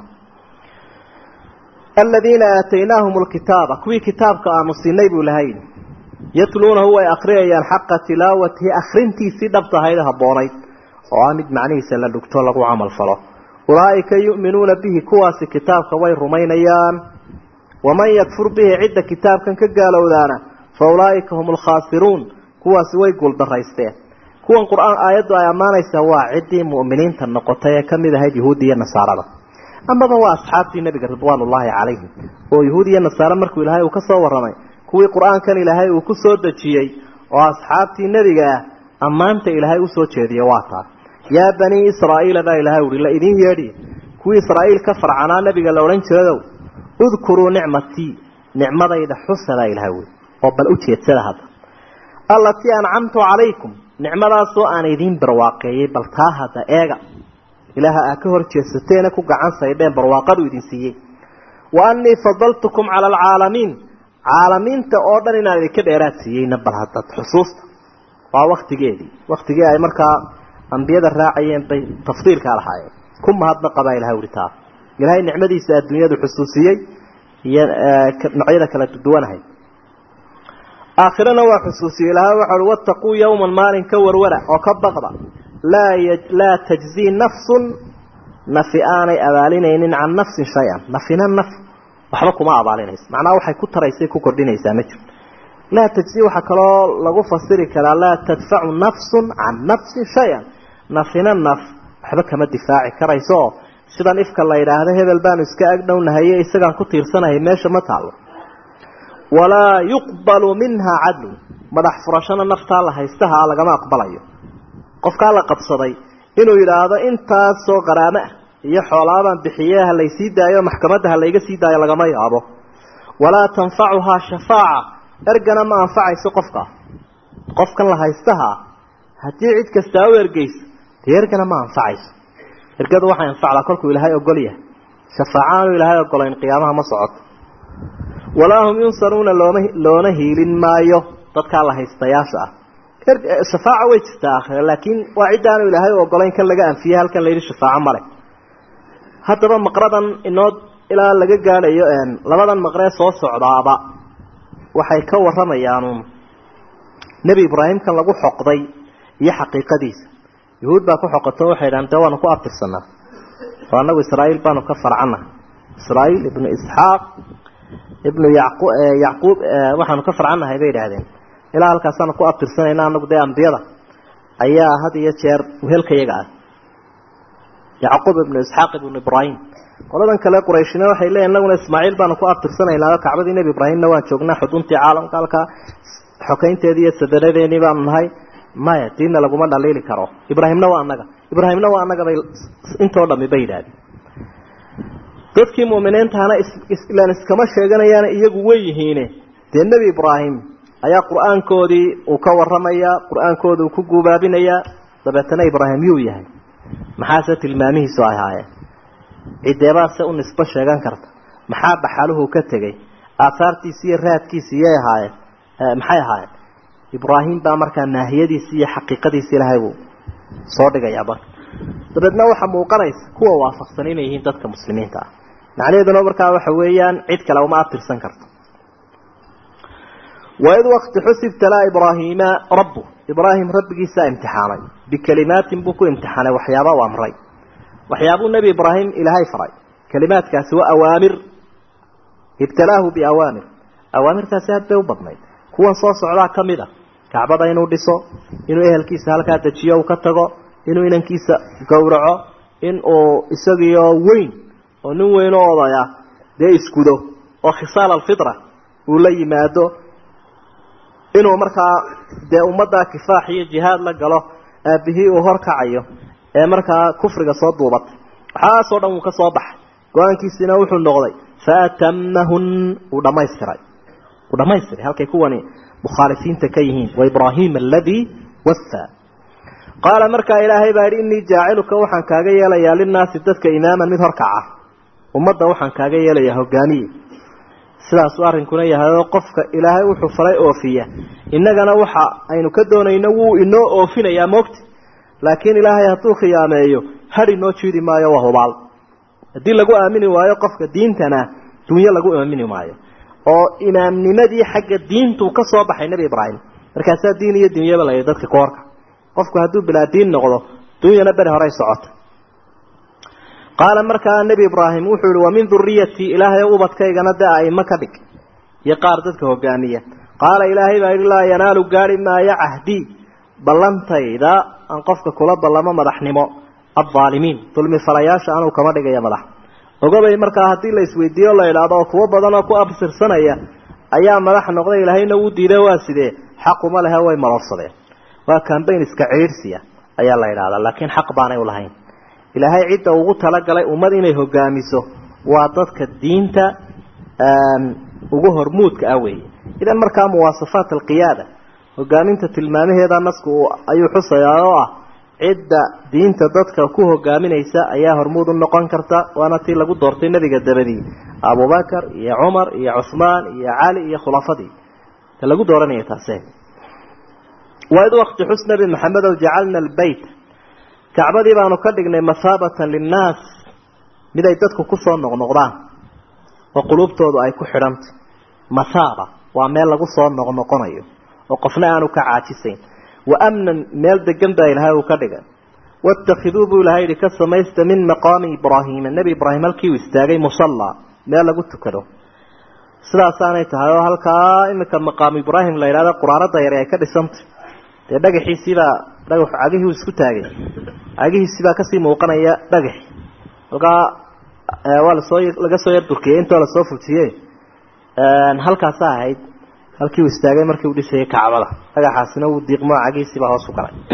aladiina aataynaahum lkitaaba kuwii kitaabka aanu siinay buu lahay yatluunahu way akriyayaan xaqa tilaawatihi akrintiisii dhabtahayd habboonayd oo ah mid macnihiisa la dhugto lagu camal falo ulaa'ika yu'minuuna bihi kuwaasi kitaabka way rumaynayaan waman yakfur bihi cidda kitaabkan ka gaalowdaana fa ulaa'ika hum alkhaasiruun kuwaasi way guuldaraysteen kuwan qur-aan aayaddu ay ammaanaysaa waa ciddii mu'miniinta noqotay ee ka mid ahayd yahuudda iyo nasaarada amaba waa asxaabtii nebiga ridwaanullaahi calayhim oo yahuud iyo nasaare markuu ilaahay uu ka soo warramay kuwii qur-aankan ilaahay uu ku soo dejiyey oo asxaabtii nebiga ah ammaanta ilaahay usoo jeediye waa taa yaa banii israa'iila baa ilaahay uhi la idin yeedhi kuwii israa'iil ka farcanaa nebiga la odhan jiradow udkuruu nicmatii nicmadayda xusa baa ilahay ui oo bal u jeedsada hadda allatii ancamtu calaykum nicmadaasoo aan idiin barwaaqeeyey bal taa hadda eega ilaaha aa ka hor jeedsateena ku gacan saydheen barwaaqadu idin siiyey wa annii fadaltukum cala alcaalamiin caalamiinta oo dhan inaan idinka dheeraad siiyeyna bal hadda xusuusta waa waktigeedii waktigii ay markaa ambiyada raacayeen bay tafdiilkaa lahaayeen ku mahadnaqa baa ilahay uhi taa ilaahay nicmadiisa adduunyadu xusuusiyey iyo noocyada kala duwanahay aakhirana waa xusuusiyey ilahay waxa uhi wattaquu yowman maalin ka warwara oo ka baqda laa laa tajzii nafsun nafi aanay abaalinaynin can nafsin shay-an nafina naf waxba kuma abaalinayso macnaha waxay ku taraysay ku kordhinaysaa ma jirto laa tajzii waxaa kaloo lagu fasiri karaa laa tadfacu nafsun can nafsin shay-an nafina naf waxba kama difaaci karayso sidan ifka la yidhaahdo hebel baanu iska agdhownahaye isagaan ku tiirsanahay meesha ma taalo walaa yuqbalu minha cadlun madax furashana naftaa la haystaha lagama aqbalayo qofkaa la qabsaday inuu yidhaahdo intaasoo qaraamo ah iyo xoolaabaan bixiye ha laysii daayo maxkamadda ha layga sii daayo lagama yaabo walaa tanfacuhaa shafaaca ergana ma anfacayso qofka qofkan la haystaha haddii cid kastaa u ergeyso dee ergana ma anfacayso ergadu waxay anfacdaa kolkuu ilaahay ogol yahay shafaaca aanu ilaahay ogolayn qiyaamaha ma socoto walaa hum yunsaruuna looma loona hiilin maayo dadkaa la haystayaasha ah shafaaca way jirtaa aakhire laakiin waa cidda aanu ilaahay ogolayn kan laga anfiyey halkan layidhi shafaaco male haddaba maqradan inoo ilaa laga gaadhayo labadan maqree soo socdaaba waxay ka warramayaanuun nebi ibraahimkan lagu xoqday iyo xaqiiqadiisa yuhuud baa ku xoqato waxay dhahan dee waanu ku abtirsanaa oo annagu israa'iil baanu ka farcannaha israa'iil ibnu isxaaq ibnu yaqu yacquub waxaanu ka farcannahay bay idhaahdeen ilaa halkaasaanu ku abtirsanayna anagu dee ambiyada ayaa had iyo jeer wehelkayaga ah yacquub ibnu isxaaq ibnu ibraahim qoladan kale qurayshina waxay leeyihin inaguna ismaaciil baanu ku abtirsanaynaa kacbadii nebi ibraahimna waan joognaa xuduntii caalamka halkaa xokaynteedii iyo sadaradeennii baanu nahay maya diinna laguma dhaliili karo ibraahimna waa annaga ibraahimna waa annaga bay intoo dhami bay yidhahdeen dadkii mu'miniintahana ilaan iskama sheeganayaan iyagu way yihiine dee nebi ibraahim ayaa qur-aankoodii uu ka warramayaa qur-aankooda uu ku guubaabinayaa dabeetana ibraahim yuu yahay maxaase tilmaamihiisu ay ahaayeen cideebaase u nisbo sheegan karta maxaa dhaxaluhu ka tegey aahaartiisi iyo raadkiisi iyay ahaayeen maxay ahaayeen ibraahim baa markaa naahiyadiisi iyo xaqiiqadiisi ilaahay buu soo dhigayaa marka dabeedna waxaa muuqanaysa kuwa waafaqsan inay yihiin dadka muslimiinta ah macnaheeduna markaa waxa weeyaan cid kale uma abtirsan karto waid wakti xusibtalaa ibraahiima rabbu ibraahim rabbigiisaa imtixaanay bikelimaatin buu ku imtixaanay waxyaaba u amray waxyaabuu nebi ibraahim ilaahay faray kelimaadkaasi waa awaamir ibtalaahu biawaamir awaamirtaasi aad bay u badnayd kuwan soo socdaa ka mid a kacbada inuu dhiso inuu ehelkiisa halkaa dejiyo uu ka tago inuu inankiisa gowraco in uu isagiyo weyn oo nin weyn oo odaya dee iskudo oo khisaal alfitra uu la yimaado inuu markaa dee ummaddaa kifaax iyo jihaad la galo aabihii uu horkacayo ee markaa kufriga soo duubatay waxaasoo dhan wuu ka soo baxay go-aankiisina wuxuu noqday faatamahun uu dhamaystiray uu dhamaystiray halkay kuwani mukhaalifiinta ka yihiin wa ibraahima aladii wasaa qaala markaa ilaahay baa yidhi innii jaaciluka waxaan kaaga yeelayaa linnaasi dadka imaaman mid horkaca ummadda waxaan kaaga yeelayaa hogaamiye sidaasuu arrinkuna yahay oo qofka ilaahay wuxuu faray oofiya innagana waxa aynu ka doonayno wuu inoo oofinayaa moogta laakiin ilaahay hadduu khiyaameeyo had inoo jiidi maayo waa hubaal haddii lagu aamini waayo qofka diintana dunyo lagu aamini maayo oo imaamnimadii xagga diintuu ka soo baxay nebi ibraahim markaasaa diin iyo dunyaba la yidhi dadka koorka qofku hadduu bilaa diin noqdo dunyana beri horey socota qaala markaa nebi ibraahim wuxuu yihi wamin duriyatii ilaahay ubadkaygana dee aimo ka dhig iyo qaar dadka hogaamiya qaala ilaahay baa yidhi laa yanaalu gaari maayo cahdii ballantayda aan qofka kula ballamo madaxnimo aaalimiin dulmi falayaasha anuu kama dhigaya madax ogobay markaa haddii la isweydiiyo la idhaahdo oo kuwo badan oo ku absirsanaya ayaa madax noqday ilaahayna wuu diiday waa sidee xaquma lehe way maloorsadeen waa cambayn iska ciidhsiya ayaa la idhahdaa laakiin xaq baanay u lahayn ilaahay cidda ugu talagalay ummad inay hogaamiso waa dadka diinta ugu hormuudka ah weeye idan markaa muwaasafaat alqiyaada hogaaminta tilmaamaheeda nasku ayuu xusayaa oo ah cidda diinta dadka ku hogaaminaysa ayaa hormuud u noqon karta waana tii lagu doortay nebiga dabadii abubakar iyo cumar iyo cuhmaan iyo cali iyo khulafadii ta lagu dooranaya taase waid wakti xus nabi maxamedow jacalna albeyt kacbadii baanu ka dhignay mathaabatan linnaas mid ay dadku kusoo noqnoqdaan oo qulubtoodu ay ku xidhantay mathaaba waa meel lagu soo noqnoqonayo oo qofna aanu ka caajisayn wa amnan meel degan baa ilaahay uu ka dhigay waاtakhiduu buu ilahay yihi ka samaysta min maqaami ibraahiima nebi ibraahim halkii uu istaagay musallaa meel lagu tukado sidaasaanay tahay oo halkaa iminka maqaamu ibraahim la yidhahdo quraanada yare ay ka dhisantay dee dhagaxiisiibaa dhagaxu cagihii uu isku taagay cagihiisibaa kasii muuqanaya dhagaxi halkaa waa lasoo laga soo yar durkiyey intoo lasoo fujiye halkaasa ahayd halkii uu istaagay markii uu dhisayay kacbada dhagaxaasina uu diiqmo cagiisiibaa hoos u galay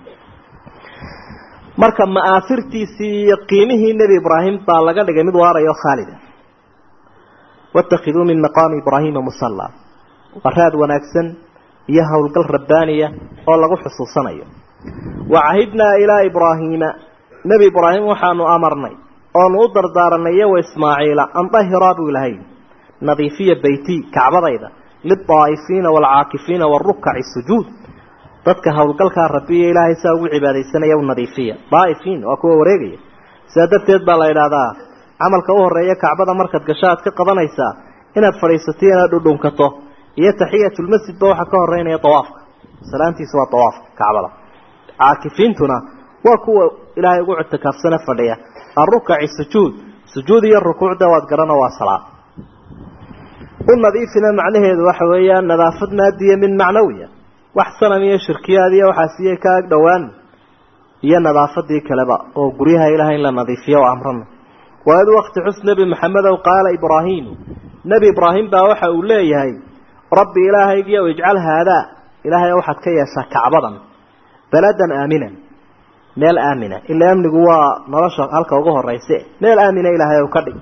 marka ma'aafirtiisii iyo qiimihii nebi ibraahim baa laga dhigay mid waarayo khaalida watakiduu min maqaami ibraahiima musalla waa raad wanaagsan iyo howlgal rabbaaniya oo lagu xusuusanayo wacahidnaa ilaa ibraahiima nebi ibraahim waxaanu amarnay oonu u dardaaranay iyo wa ismaaciila an dahiraa buu ilahay nadiifiya beyti kacbadayda lilaa'ifiina waalcaakifiina waarukaci sujuud dadka howlgalkaa rabbiyo ilaahay saa ugu cibaadaysanaya u nadiifiya daa'ifiin waa kuwa wareegaya sidaa darteed baa la idhaahdaa camalka u horeeya kacbada markaad gasho aad ka qabanaysaa inaad fadhiisato inaad dhudhunkato iyo taxiyatulmasjidba waxaa ka horeynaya dawaafka salaantiisa waa dawaafka kacbada caakifiintuna waa kuwa ilaahay ugu cutikaafsane fadhiya arukaci sujuud sujuud iyo rukuucda waad garano waa salaad u nadiifina macnaheedu waxa weeyaan nadaafad maadiya min macnawiya wax sanam iyo shirkiyaad iyo waxaasiye ka ag dhowaan iyo nadaafadii kaleba oo guryaha ilahay in la nadiifiyo oo amrana waid wakti xus nebi maxamedow qaala ibraahiimu nebi ibraahim baa waxa uu leeyahay rabbi ilaahaygiiyow ijcal haadaa ilaahay waxaad ka yeeshaa kacbadan baladan aaminan meel aamina ila amnigu waa nolosha halka ugu horeyse meel aamina ilaahay ou ka dhig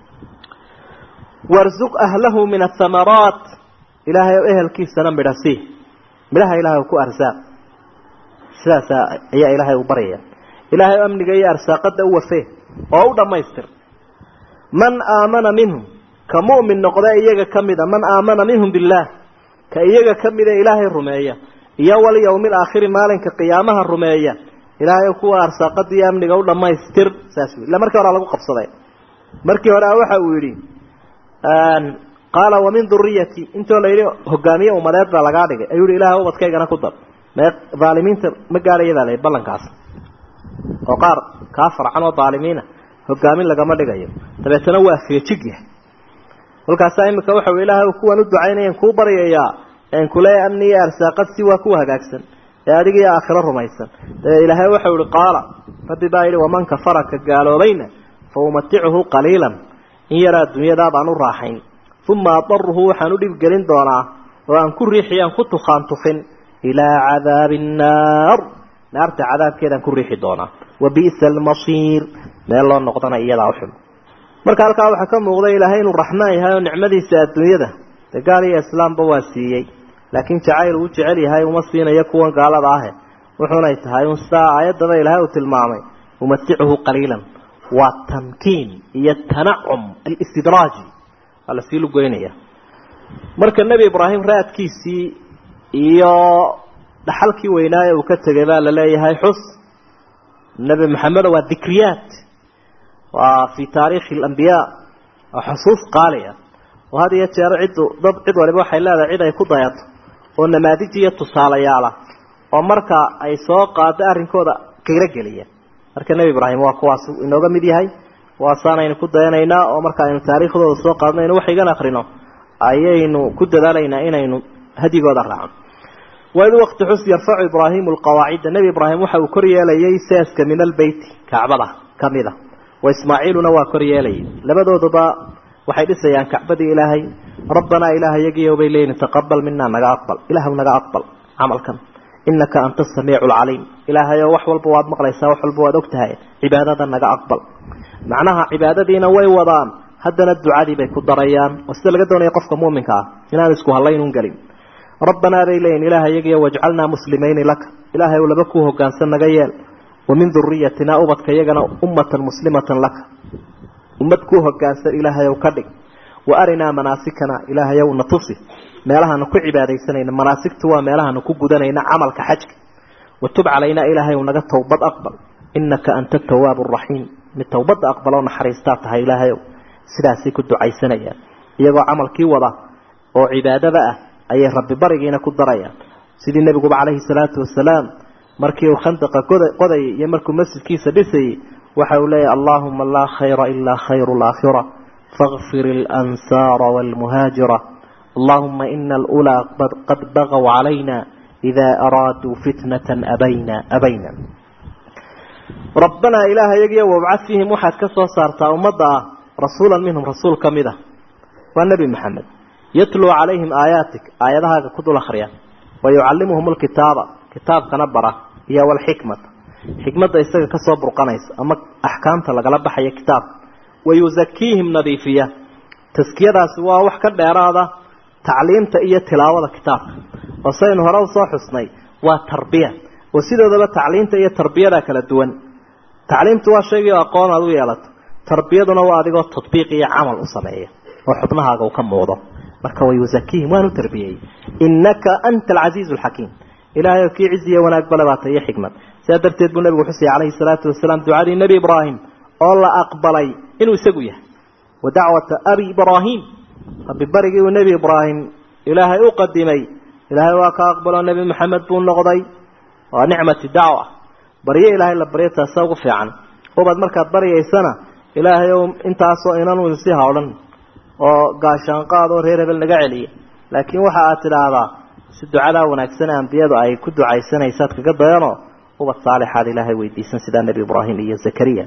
warsuq ahlahu min athamaraat ilaahay ow ehelkiisana midha sii midhaha ilahay ku arsaaq sidaasa ayaa ilaahay u baryaya ilaahay amniga iyo arsaaqada u wafee oo u dhammaystir man aamana minhum ka mu'min noqda iyaga ka mida man aamana minhum billaah ka iyaga ka mida ilaahay rumeeya iyo walyawmi alaakhiri maalinka qiyaamaha rumeeya ilaahay kuwa arsaaqada iyo amniga u dhammaystir saas wey illa markii hore lagu qabsaday markii hore waxa uu yidhi qaala wamin duriyati intoo la yidhi hogaamiye umadeed baa lagaa dhigay ayuu yihi ilahay ubadkaygana ku dar mee dhaalimiinta ma gaadhaya baa layihi ballankaas oo qaar kaa farcan oo dhaalimiina hogaamin lagama dhigayo dabeetana waa feejig yahay kolkaasaa imika waxa uu ilaahay kuwan u ducaynayan kuu baryayaa en kule amni iyo arsaaqad si waa kuwa hagaagsan ee adiga iyo aakhiro rumaysan dabe ilaahay waxau ihi qaala rabbi baa yidhi waman kafara ka gaaloobayna fa umaticuhu qaliilan in yaraa adduunyadaa baan u raaxayn uma adaruhu waxaan u dhibgelin doonaa oo aan ku riixi aan ku tukaan tufin ilaa cadaabi annaar naarta cadaabkeedaan ku riixi doonaa wa bi'sa almasiir meel loo noqdana iyadaa uxun marka halkaa waxaa ka muuqda ilaahay inuu raxmaan yahay oo nicmadiisa adduunyada dee gaal iyo islaamba waa siiyey laakiin jacayl uu jecel yahay uma siinayo kuwan gaalada ahe wuxuunay tahay un sidaa aayaddaba ilaahay uu tilmaamay umaticuhu qaliilan waa tamkiin iyo tanacum alistidraaji waa lasii lugoynaya marka nebi ibraahim raadkiisii iyo dhaxalkii weynaaye uu ka tegay baa la leeyahay xus nebi maxamedo waa dikriyaat waa fii taariikhi alambiyaa waa xusuus qaaliya oo had iyo jeer ciddu dad cid waliba waxay leedahay cid ay ku dayato oo namaadij iyo tusaalayaala oo marka ay soo qaado arrinkooda qiiro geliya marka nebi ibraahim waa kuwaas inooga mid yahay waasaanaynu ku dayanaynaa oo marka aynu taariikhdooda soo qaadno aynu wax igan akrino ayaynu ku dadaalaynaa inaynu hadigooda raacno waid waqti xus yarfacu ibraahimu alqawaacida nebi ibraahim waxa uu kor yeelayay seeska min albeyti kacbada kamida wa ismaaciiluna waa kor yeelayay labadooduba waxay dhisayaan kacbadii ilaahay rabbanaa ilaah yagiyo bay leeyihin taqabal minaa naga aqbal ilaahw naga aqbal camalkan inaka anta asamiicu alcaliim ilaahayo wax walba waad maqlaysaa wax walba waad ogtahay cibaadada naga aqbal macnaha cibaadadiina way wadaan haddana ducadii bay ku darayaan oo sida laga doonaya qofka muminka ah inaanu isku hallaynun gelin rabbanaa bay leeyihin ilaah yagiyo wajcalnaa muslimayni laka ilaahay ou laba kuu hogaansan naga yeel wamin duriyatina ubadka iyagana ummatan muslimatan laka ummad kuu hogaansan ilaahay ow ka dhig wa arinaa manaasikana ilaahay ow na tusi meelahanu ku cibaadaysanayna manaasigtu waa meelahanu ku gudanayna camalka xajka watub calaynaa ilaahay ow naga towbad aqbal inaka anta tawaabu raxiim mid towbadda aqbaloo naxariistaa tahay ilaahay ow sidaasay ku ducaysanayaan iyagoo camalkii wada oo cibaadada ah ayay rabbi barigiina ku darayaan sidii nebiguba calayhi salaatu wasalaam markii uu khandaqa qodayay iyo markuu masjidkiisa dhisayay waxa uu leeyahy allahuma laa khayra ilaa khayru laakhira faغfir اlansaara wاlmuhaajira allahuma ina alulaa qad bagaw calayna ida araaduu fitnata abayna abayna rabbanaa ilaaha yagiyo wabcad fiihim waxaad ka soo saartaa ummadda ah rasuulan minhum rasuul ka mid ah waa nebi maxamed yatluu calayhim aayaatik aayadahaaga ku dul akhriya wa yucallimuhum alkitaaba kitaabkana bara iyo walxikmata xikmadda isaga ka soo burqanaysa ama axkaamta lagala baxaya kitaabka wa yusakiihim nadiifiya taskiyadaasi waa wax ka dheeraada tacliimta iyo tilaawada kitaabka oo saynu hore usoo xusnay waa tarbiya oo sidoodaba tacliimta iyo tarbiyada kala duwan tacliimtu waa shaygii aqoon aad u yeelato tarbiyaduna waa adigoo tadbiiq iyo camal u sameeya oo xubnahaaga uu ka muuqdo marka wayusakiihim waanu tarbiyeyey innaka anta alcasiizu alxakiim ilaahay oo kii cizi iyo wanaag bale baata iyo xikmad sidaa darteed buu nabigu xusayay calayhi salaatu wasalaam ducadii nebi ibraahim oo la aqbalay inuu isagu yahay wa dacwata abi ibraahim rabbi barigii uu nebi ibraahim ilaahay u qadimay ilaahay waa ka aqbaloo nebi maxamed buu noqday waa nicmati dacwa baryo ilaahay la baryo taasa ugu fiican ubad markaad baryaysana ilaahay ow intaasoo inanu si hawdhan oo gaashaanqaad oo reer hebel naga celiya laakiin waxa aad tidhaahdaa si ducadaa wanaagsan ambiyadu ay ku ducaysanaysaad kaga dayanoo ubad saalixaad ilaahay weydiisan sidaa nebi ibraahim iyo zakariya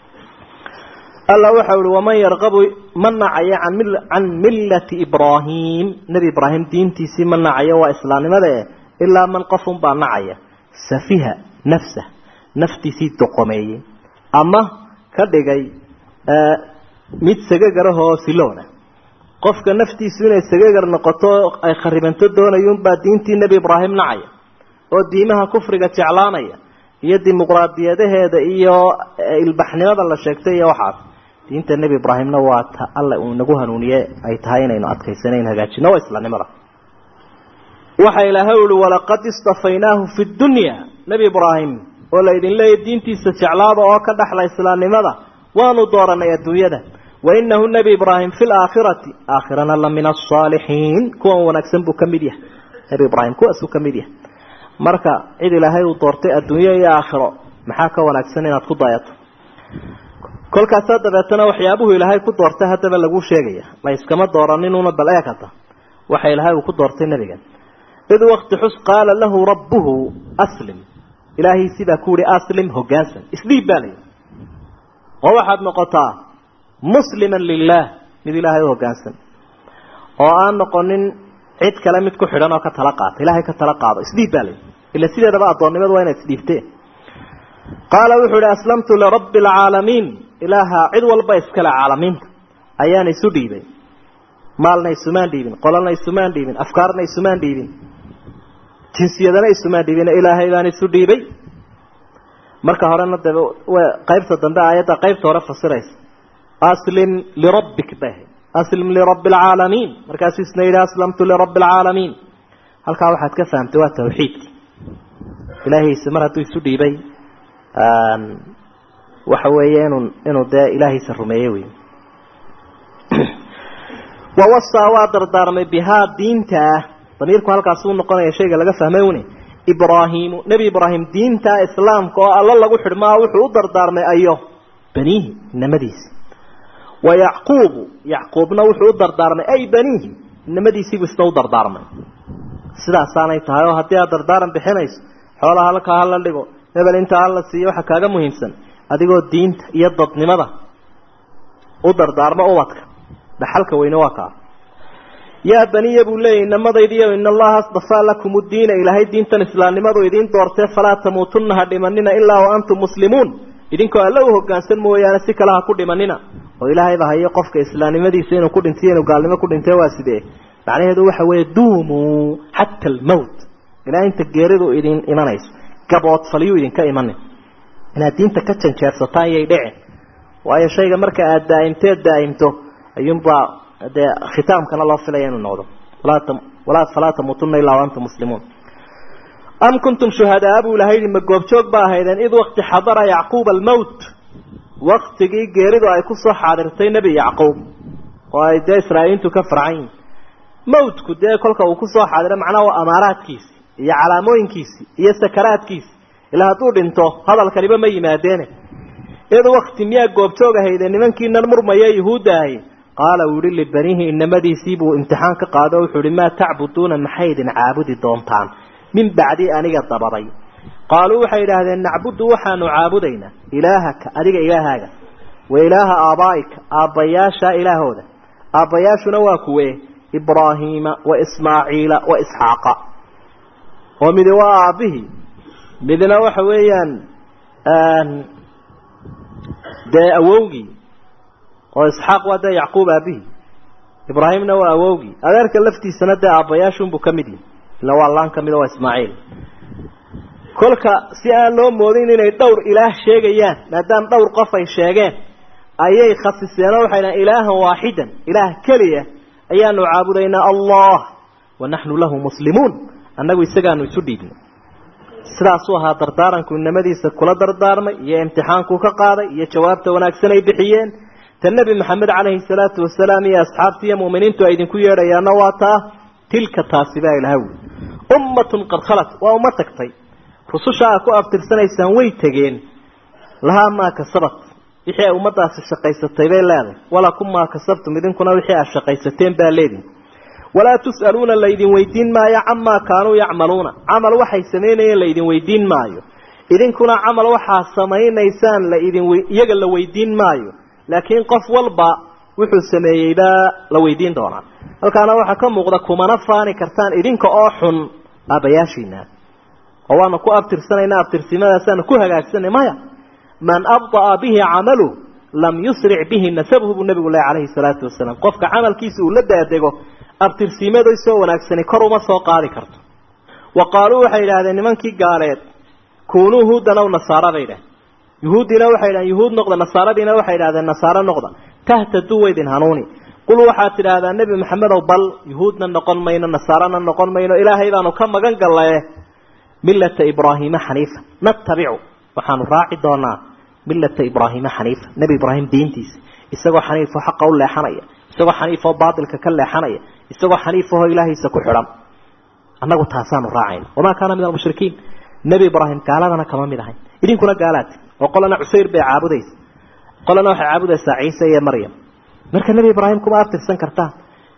alla waxa uhi waman yarqabu ma nacayo can millati ibraahim nebi ibraahim diintiisii ma nacayo waa islaamnimada eh ilaa man qofun baa nacaya safiha nafsah naftiisii doqomeeyey ama ka dhigay mid sagagarahoo siloona qofka naftiisu inay sagagar noqoto ay kharibanto doonayuunbaa diintii nebi ibraahim nacaya oo diimaha kufriga jeclaanaya iyo dimuqraadiyadaheeda iyo ilbaxnimada la sheegtay iyo waxaas diinta nebi ibraahimna waa ta alle uu nagu hanuuniye ay tahay inaynu adkaysanayn hagaajino waa islaamnimada waxa ilaahay uhi walaqad istafaynaahu fi dunya nebi ibraahim oo la idin leeyahy diintiisa jeclaada oo ka dhaxla islaamnimada waanu dooranay adduunyada wainahu nebi ibraahim fi laakhirati aakhirana la min asaalixiin kuwan wanaagsan buu ka mid yahay nebi ibraahim kuwaasuu ka mid yahay marka cid ilaahay uu doortay adduunyo iyo aakhiro maxaa ka wanaagsan inaad ku dayato kolkaasaa dabeetana waxyaabuhu ilaahay ku doortay haddaba lagu sheegaya la iskama dooraninuna bal eekata waxa ilaahay uu ku doortay nebigan id wakti xus qaala lahu rabbuhu aslim ilaahiisibaa ku yihi aslim hogaansan isdhiib baa layihi oo waxaad noqotaa musliman lilah mid ilaahay u hogaansan oo aan noqonin cid kale mid ku xidhan oo ka tala qaata ilaahay ka tala qaado isdhiib baa layihi ila sideedaba addoonnimadu waa inaad isdhiibteen qaala wuxuu ihi aslamtu lirabbi alcaalamiin ilaaha cid walba iskale caalamiinta ayaan isu dhiibay maalna isumaan dhiibin qolana isumaan dhiibin afkaarna isumaan dhiibin jinsiyadana isumaan dhiibin ilaahay baan isu dhiibay marka horena de qaybta dambe aayadda qaybta hore fasiraysa aslim lirabbik bay ahayd aslim lirabbi alcaalamiin markaasuu isna yidhi aslamtu lirabbi alcaalamiin halkaa waxaad ka fahamtay waa tawxiidki ilaahiisa mar hadduu isu dhiibay waxa weeye inuu inuu dee ilaahiisa rumeeyey wey wawasaa waa dardaarmay bihaa diinta ah damiirku halkaasuu noqonaya shayga laga fahmay une ibraahimu nebi ibraahim diinta islaamka oo alla lagu xidhmaa wuxuu u dardaarmay ayo baniihi inamadiisi wa yacquubu yacquubna wuxuu u dardaarmay ay baniihi inamadiisiibuu isna u dardaarmay sidaasaanay tahay oo haddii aad dardaaran bixinayso xoolaha halkaa hala dhigo hebel intaa hala siiyo waxa kaaga muhiimsan adigoo diinta iyo dadnimada u dardaarmo ubadka dhaxalka weyne waa kaa yaa baniya buu leeyay inamadaydiiyo in allaha astafaa lakum uddiina ilaahay diintan islaamnimadu idiin doortee falaa tamuutunna ha dhimanina ilaa wa antum muslimuun idinkoo alla u hogaansan mooyaane si kale ha ku dhimanina oo ilaahayba hayo qofka islaamnimadiisa inuu ku dhintiyo inuu gaalnimo ku dhintee waa sidee macnaheedu waxa weeye duumuu xata almowt ilaa inta geeridu idin imanayso gaboodfalyuu idinka imanin inaad diinta ka janjeersataan iyay dhicin waayo shayga marka aada daa'imteed daa'imto ayuunbaa dee khitaamkana loo filaya inuu noqdo walaa falaa tamuutuna ilaa wa antum muslimuun am kuntum shuhadaa buu ilahay yihi ma goobjoog ba ahaydeen id wakti xadara yacquuba almowt waktigii geeridu ay kusoo xaadirtay nebi yacquub oo ay dee israa'iiliintu ka farcan yihin mawtku dee kolka uu kusoo xaadiro macnaha waa amaaraadkiisi iyo calaamooyinkiisi iyo sakaraadkiisi ilaa hadduu dhinto hadalkaniba ma yimaadeene id wakti miyaa goobjoog ahayde nimankiinan murmaya yuhuudda ahi qaala uu yihi libaniihi inamadiisii buu imtixaan ka qaado o wuxuu ihi maa tacbuduuna maxay idin caabudi doontaan min bacdi aniga dabaday qaaluu waxay idhaahdeen nacbudu waxaanu caabudaynaa ilaahaka adiga ilaahaaga wa ilaaha aabaa'ika aabbayaasha ilaahooda aabbayaashuna waa kuwe ibraahiima wa ismaaciila wa isxaaqa oo midi waa aabbihii midna waxa weeyaan dee awowgii oo isxaaq waa dee yacquub aabihii ibraahimna waa awowgii adeerka laftiisana dee aabbayaashunbuu ka mid yihi ila waa laan ka mida waa ismaaciil kolka si aan loo moodin inay dhowr ilaah sheegayaan maadaama dhowr qof ay sheegeen ayay khasiseenoo waxay dhahan ilaahan waaxidan ilaah keliya ayaanu caabudaynaa allah wa naxnu lahu muslimuun annagu isagaanu isu dhiibnay sidaasuu ahaa dardaaranku inamadiisa kula dardaarmay iyo imtixaankuu ka qaaday iyo jawaabta wanaagsan ay bixiyeen ta nebi maxamed calayhi salaatu wasalaam iyo asxaabtii iyo mu'miniintu ay idinku yeedhayaanna waa taa tilka taasi baa ilaha wuli ummatun qad khalat waa uma tagtay rususha aa ku abtirsanaysaan way tegeen lahaa maa kasabat wixii ay ummadaasi shaqaysatay bay leedahay walakum maa kasabtum idinkuna wixii aad shaqaysateen baa leedin walaa tus'aluuna laydin weydiin maayo camaa kaanuu yacmaluuna camal waxay samaynayeen laydin weydiin maayo idinkuna camal waxaa samaynaysaan laidin iyaga la weydiin maayo laakiin qof walba wuxuu sameeyeybaa la weydiin doonaa halkaana waxaa ka muuqda kumana faani kartaan idinka oo xun aabbayaashiina oo waanu ku abtirsanayna abtirsimadaasaan ku hagaagsanay maya man abda'a bihi camalu lam yusric bihi nasabuhu buu nabigu leh calayhi salaatu wasalaam qofka camalkiisa uu la daadego abtirsiimaday soo wanaagsani kor uma soo qaadi karto wa qaaluu waxay idhahdeen nimankii gaaleed kuunuu huudan aw nasaara bay idhahdeen yuhuuddiina waxay idhahdeen yuhuud noqda nasaaradiina waxay idhahdeen nasaaro noqda tahtaduu waydin hanuuni qul waxaad tidhaahdaa nebi maxamedow bal yuhuudna noqon mayno nasaarana noqon mayno ilaahay baanu ka magan gallaye millata ibraahiima xaniifa natabicu waxaanu raaci doonaa millata ibraahiima xaniifa nebi ibraahim diintiisa isagoo xaniifoo xaqa u leexanaya isagoo xaniifoo baatilka ka leexanaya isagoo xaniifahoo ilaahiisa ku xidhan annagu taasaanu raacayna wamaa kaana min almushrikiin nebi ibraahim gaaladana kama mid ahayn idinkuna gaalaati oo qolana cusayr bay caabudaysa qolana waxay caabudaysaa ciise iyo maryam marka nebi ibraahim kuma abtirsan kartaan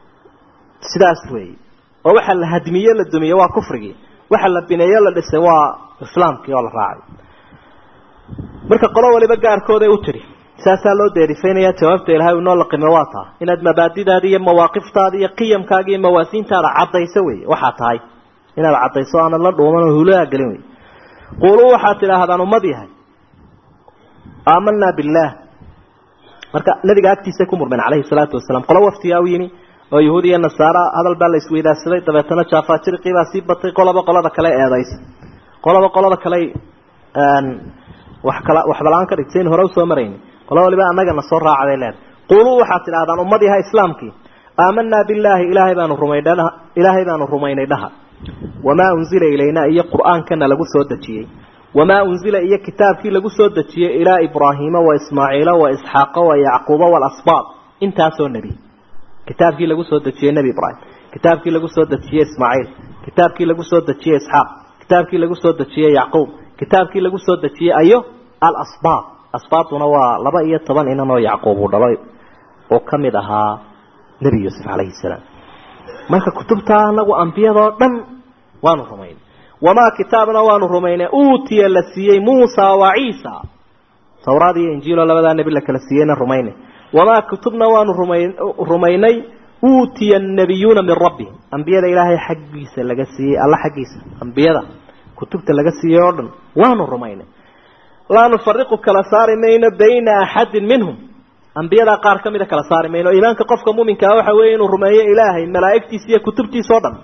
sidaas weeye oo waxa la hadmiye la dumiye waa kufrigii waxa la bineeye la dhisay waa islaamkii oo la raacay marka qolo waliba gaarkooday u tidhi saasaa loo deerifaynaya jawaabta ilahay inoo laqime waa taa inaad mabaadidaada iyo mawaaqiftaada iyo qiyamkaaga iyo mawaasiintaada caddayso wey waxaa tahay inaad caddayso aanad la dhuuman oo hulaha gelin wey quuluu waxaad tidhaahdaan ummad yahay aamanaa billaah marka nabiga agtiisay ku murmeen calayhi salaatu wasalaam qolo waftigaa u yimi oo yahuud iyo nasaara hadal baa la isweydaarsaday dabeetana jaafajiriqii baa sii batay qoloba qolada kale eedaysa qoloba qolada kale wax kala waxbalaan ka dhigtay in hore usoo marayni qolo waliba annagana soo raacday leed quuluu waxaad tidhahdaan ummad yaha islaamkii aamanaa billaahi ilaahay baanu rumaynay ilaahay baanu rumaynay dhaha wamaa unzila ilaynaa iyo qur-aankana lagu soo dejiyey wamaa unzila iyo kitaabkii lagu soo dejiyey ilaa ibraahiima wa ismaaciila wa isxaaqa wa yacquuba waalasbaab intaasoo nebi kitaabkii lagu soo dejiyey nebi ibraahim kitaabkii lagu soo dejiyey ismaaciil kitaabkii lagu soo dejiyey isxaaq kitaabkii lagu soo dejiyey yacquub kitaabkii lagu soo dejiyey ayo alasbaab asbaabtuna waa laba iyo toban inan oo yacquub uu dhalay oo ka mid ahaa nebi yuusuf calayhi salaam marka kutubtaa anagu ambiyadoo dhan waanu rumaynay wamaa kitaabna waanu rumaynay uutiya la siiyey muusa wa ciisa tawraad iyo injiiloo labadaa nebi la kala siiyeyna rumaynay wamaa kutubna waanu rumay rumaynay uutiya annabiyuuna min rabbihim ambiyada ilaahay xaggiisa laga siiyey alla xaggiisa ambiyada kutubta laga siiyey oo dhan waanu rumaynay laa nufariqu kala saari mayno bayna axadin minhum ambiyadaa qaar ka mida kala saari mayno iimaanka qofka muminkaa waxa weeye inuu rumeeyo ilaahay malaa'igtiisa iyo kutubtiisa o dhan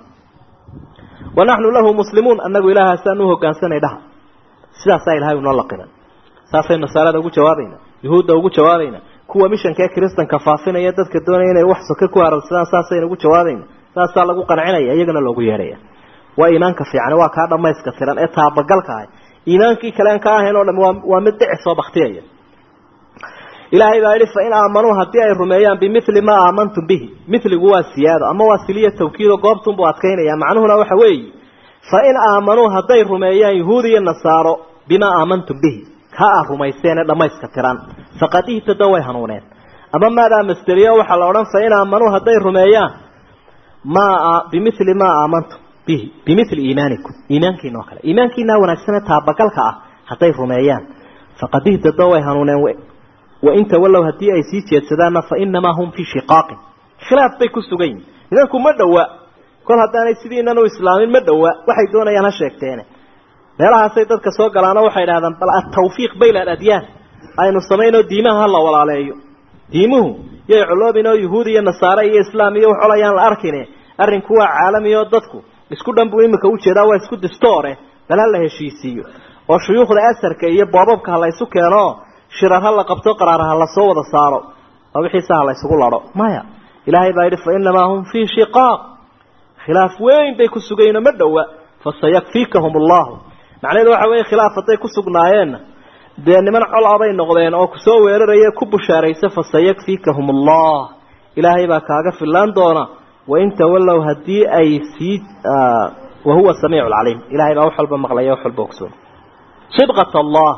wa naxnu lahu muslimuun annagu ilaahaasaan u hogaansanay dhaha sidaasaa ilahay unoo laqiman saasaynu nasaarada ugu jawaabayna yuhuudda ugu jawaabayna kuwa mishanka ee kiristanka faafinaya dadka doonaya inay wax soke ku harabsadaan saasaynu ugu jawaabayna saasaa lagu qancinaya iyagana loogu yeedhaya waa iimaanka fiican waa kaa dhamayska tiran ee taabagalka ah iimaankii kalean ka ahayn oo dham waa waa mid dhici soo baktiyaya ilaahay baa yidhi fain aamanuu haddii ay rumeeyaan bimili maa aamantum bihi miligu waa siyaado ama waa siliya tawkiido goobtunbuu adkaynaya macnuhuna waxa weeye fain aamanuu hadday rumeeyaan yuhuud iyo nasaaro bimaa aamantum bihi ka a rumayseene dhamayska tiran faqad ihtada way hanuuneen ama maadaa masderiyo waxaa la odhan fain aamanuu hadday rumeeyaan maa bimili maa aamantum bihi bimili iimaanikum iimaankiina oo kale iimaankiinaa wanaagsane taabagalka ah hadday rumeeyaan faqad ihtadoo way hanuuneen wain tawallow haddii ay sii jeedsadaanna fa inamaa hum fii shiqaaqin khilaaf bay ku sugan yihin nidanku ma dhowa kol haddaanay sidiinan u islaamin ma dhowa waxay doonayaan ha sheegteene meelahaasay dadka soo galaano waxay idhahdaan bal atawfiiq bayna aladyaan aynu samaynoo diimaha hala walaaleeyo diimuhu yay coloobin oo yuhuud iyo nasaare iyo islaam iyo wax olayaan la arkine arrinku waa caalami oo dadku isku dhan buu imika ujeedaa waa isku distoore bal ha la heshiisiiyo oo shuyuukhda asarka iyo boobabka ha la ysu keeno shirar ha la qabto qaraar ha la soo wada saaro oo wixiisa ha la ysugu laro maya ilaahay baa yidhi fa inamaa hum fii shiqaaq khilaaf weyn bay ku sugayno ma dhowa fasayakfiikahum allahu macnaheedu waxa weeye khilaaf hadday ku sugnaayeenna dee niman cola bay noqdeen oo kusoo weeraraya ku bushaaraysa fasayakfiikahum allah ilaahay baa kaaga filaan doona wain tawallow haddii ay sii wahuwa samiic lcaliim ilahay baa wax walba maqlaya wax walba ogsoon sibqat allah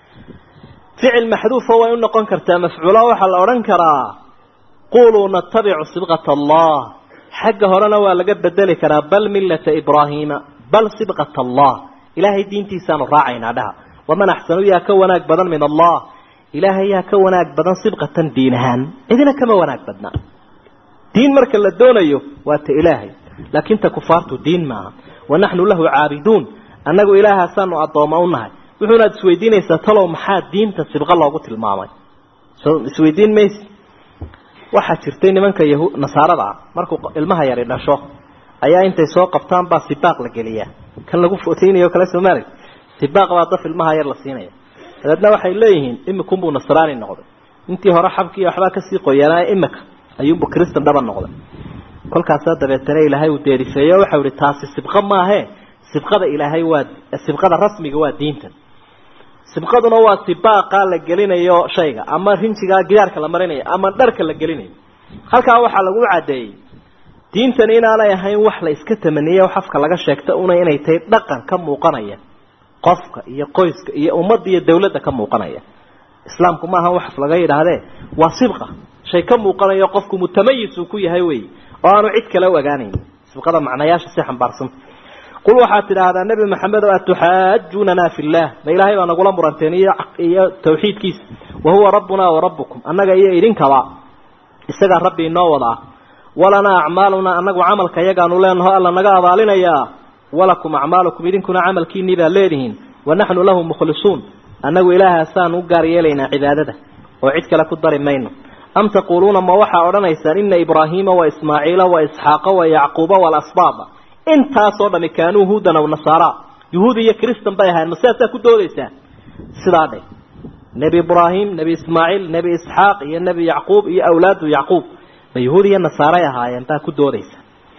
ficil maxduufa way u noqon kartaa mafcuula waxaa la odhan karaa quluu natabicu sibqat allah xagga horena waa laga bedeli karaa bal millata ibraahiima bal sibqat allah ilaahay diintiisaanu raacaynaa dhaha waman axsanu yaa ka wanaag badan min allah ilaahay yaa ka wanaag badan sibqatan diin ahaan cidina kama wanaag badna diin marka la doonayo waa ta ilaahay laakin ta kufaartu diin maaha wanaxnu lahu caabiduun annagu ilaahaasaanu addooma u nahay wuxuunaad isweydiinaysaa talow maxaa diinta sibqo loogu tilmaamay so isweydiin mayse waxaa jirtay nimanka yahu nasaarada ah markuu ilmaha yari dhasho ayaa intay soo qabtaan baa sibaaq la geliyaa kan lagu footeynayo kale soomaali sibaaq baa daf ilmaha yar la siinaya dabeedna waxay leeyihiin imikunbuu nasraani noqday intii hore xabkii waxbaa kasii qoyaanaa imika ayuunbu cristan dhaba noqday kolkaasaa dabeetana ilaahay uu deerifeeyo waxau ihi taasi sibqo maahe sibqada ilaahay waa sibqada rasmiga waa diintan sibqaduna waa sibaaqa la gelinayo shayga ama rinjigaa gidaarka la marinayo ama dharka la gelinayo halkaa waxaa lagu caddeeyey diintani inaanay ahayn wax la iska tamaniye wax afka laga sheegta una inay tahay dhaqan ka muuqanaya qofka iyo qoyska iyo ummadda iyo dawladda ka muuqanaya islaamku maaha wax laga yidhaahdee waa sibqa shay ka muuqanayo qofku mutamayis uu ku yahay wey oo aanu cid kale u ogaanayn sibqada macnayaasha si xambaarsanta qul waxaad tidhaahdaa nebi maxamed o atuxaajunana fi llah ma ilaahay baa nagula muranteen iyo iyo tawxiidkiisa wahuwa rabbuna wa rabbukum annaga iyo idinkaba isagaa rabbi inoo wada ah walanaa acmaaluna anagu camalka yagaanu leenaho alla naga abaalinayaa walakum acmaalukum idinkuna camalkiinii baa leedihiin wanaxnu lahu mukhlisuun annagu ilaahaasaan u gaar yeelaynaa cibaadada oo cid kale ku dari mayno am taquuluuna ma waxaa odhanaysaan ina ibraahiima wa ismaaciila wa isxaaqa wa yacquuba walasbaaba intaasoo dhami kaanuu huudan aw nasaara yuhuud iyo cristan bay ahayen ma sidaasaa ku doodaysaa sidaa dhe nebi ibraahim nebi ismaaciil nebi isxaaq iyo nebi yacquub iyo awlaadu yacquub ma yuhuud iyo nasaaray ahaayeen baa ku doodaysa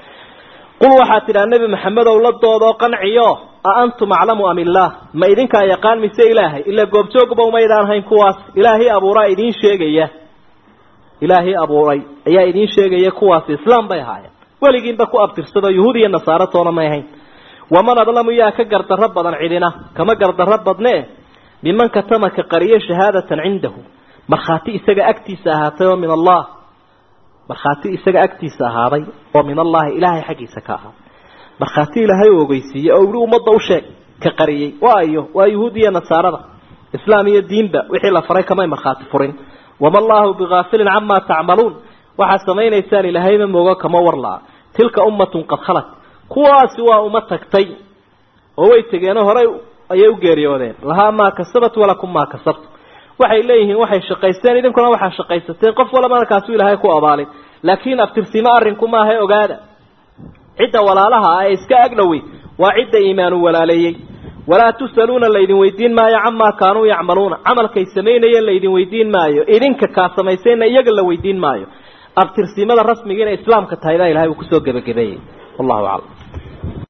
qul waxaad tidhaha nebi maxamedow la doodoo qanciyo a antum aclamu am illaah ma idinkaa yaqaan mise ilaahay ila goobjoogba umaydaan hayn kuwaas ilaahii abuuraa idiin sheegaya ilaahii abuuray ayaa idiin sheegaya kuwaasi islaam bay ahaayeen weligiinba ku abtirsado yuhuud iyo nasaaro toona may ahayn waman adlamu yaa ka gardarro badan cidina kama gardarro badne miman katama ka qariye shahaadatan cindahu markhaati isaga agtiisa ahaatay oo min allah markhaati isaga agtiisa ahaaday oo min allahi ilaahay xaggiisa ka ahaaday markhaati ilaahay u ogeysiiyey oo ihi ummadda u sheeg ka qariyey waayo waa yuhuud iyo nasaarada islaam iyo diinba wixii la faray kamay markhaati furin wama allahu bigaafilin camaa tacmaluun waxaad samaynaysaan ilaahayma moogo kama warlaa tilka ummatun qad khalat kuwaasi waa uma tagtay oo way tegeenoo horey ayay u geeriyoodeen lahaa maa kasabat walakum maa kasabtu waxay leeyihiin waxay shaqaysteen idinkuna waxaa shaqaysateen qof walba markaasuu ilaahay ku abaalin laakiin abtirsimo arrinku maaha ogaada cidda walaalaha ah ee iska agdhowey waa cidda iimaanu walaaleeyey walaa tusaluuna laydin weydiin maayo camaa kaanuu yacmaluuna camalkay samaynayeen laydin weydiin maayo idinka kaa samaysayna iyaga la weydiin maayo abtirsimada rasmiga inay islaamka tahay baa ilahay uu kusoo gebagabeeyey wallahu aclam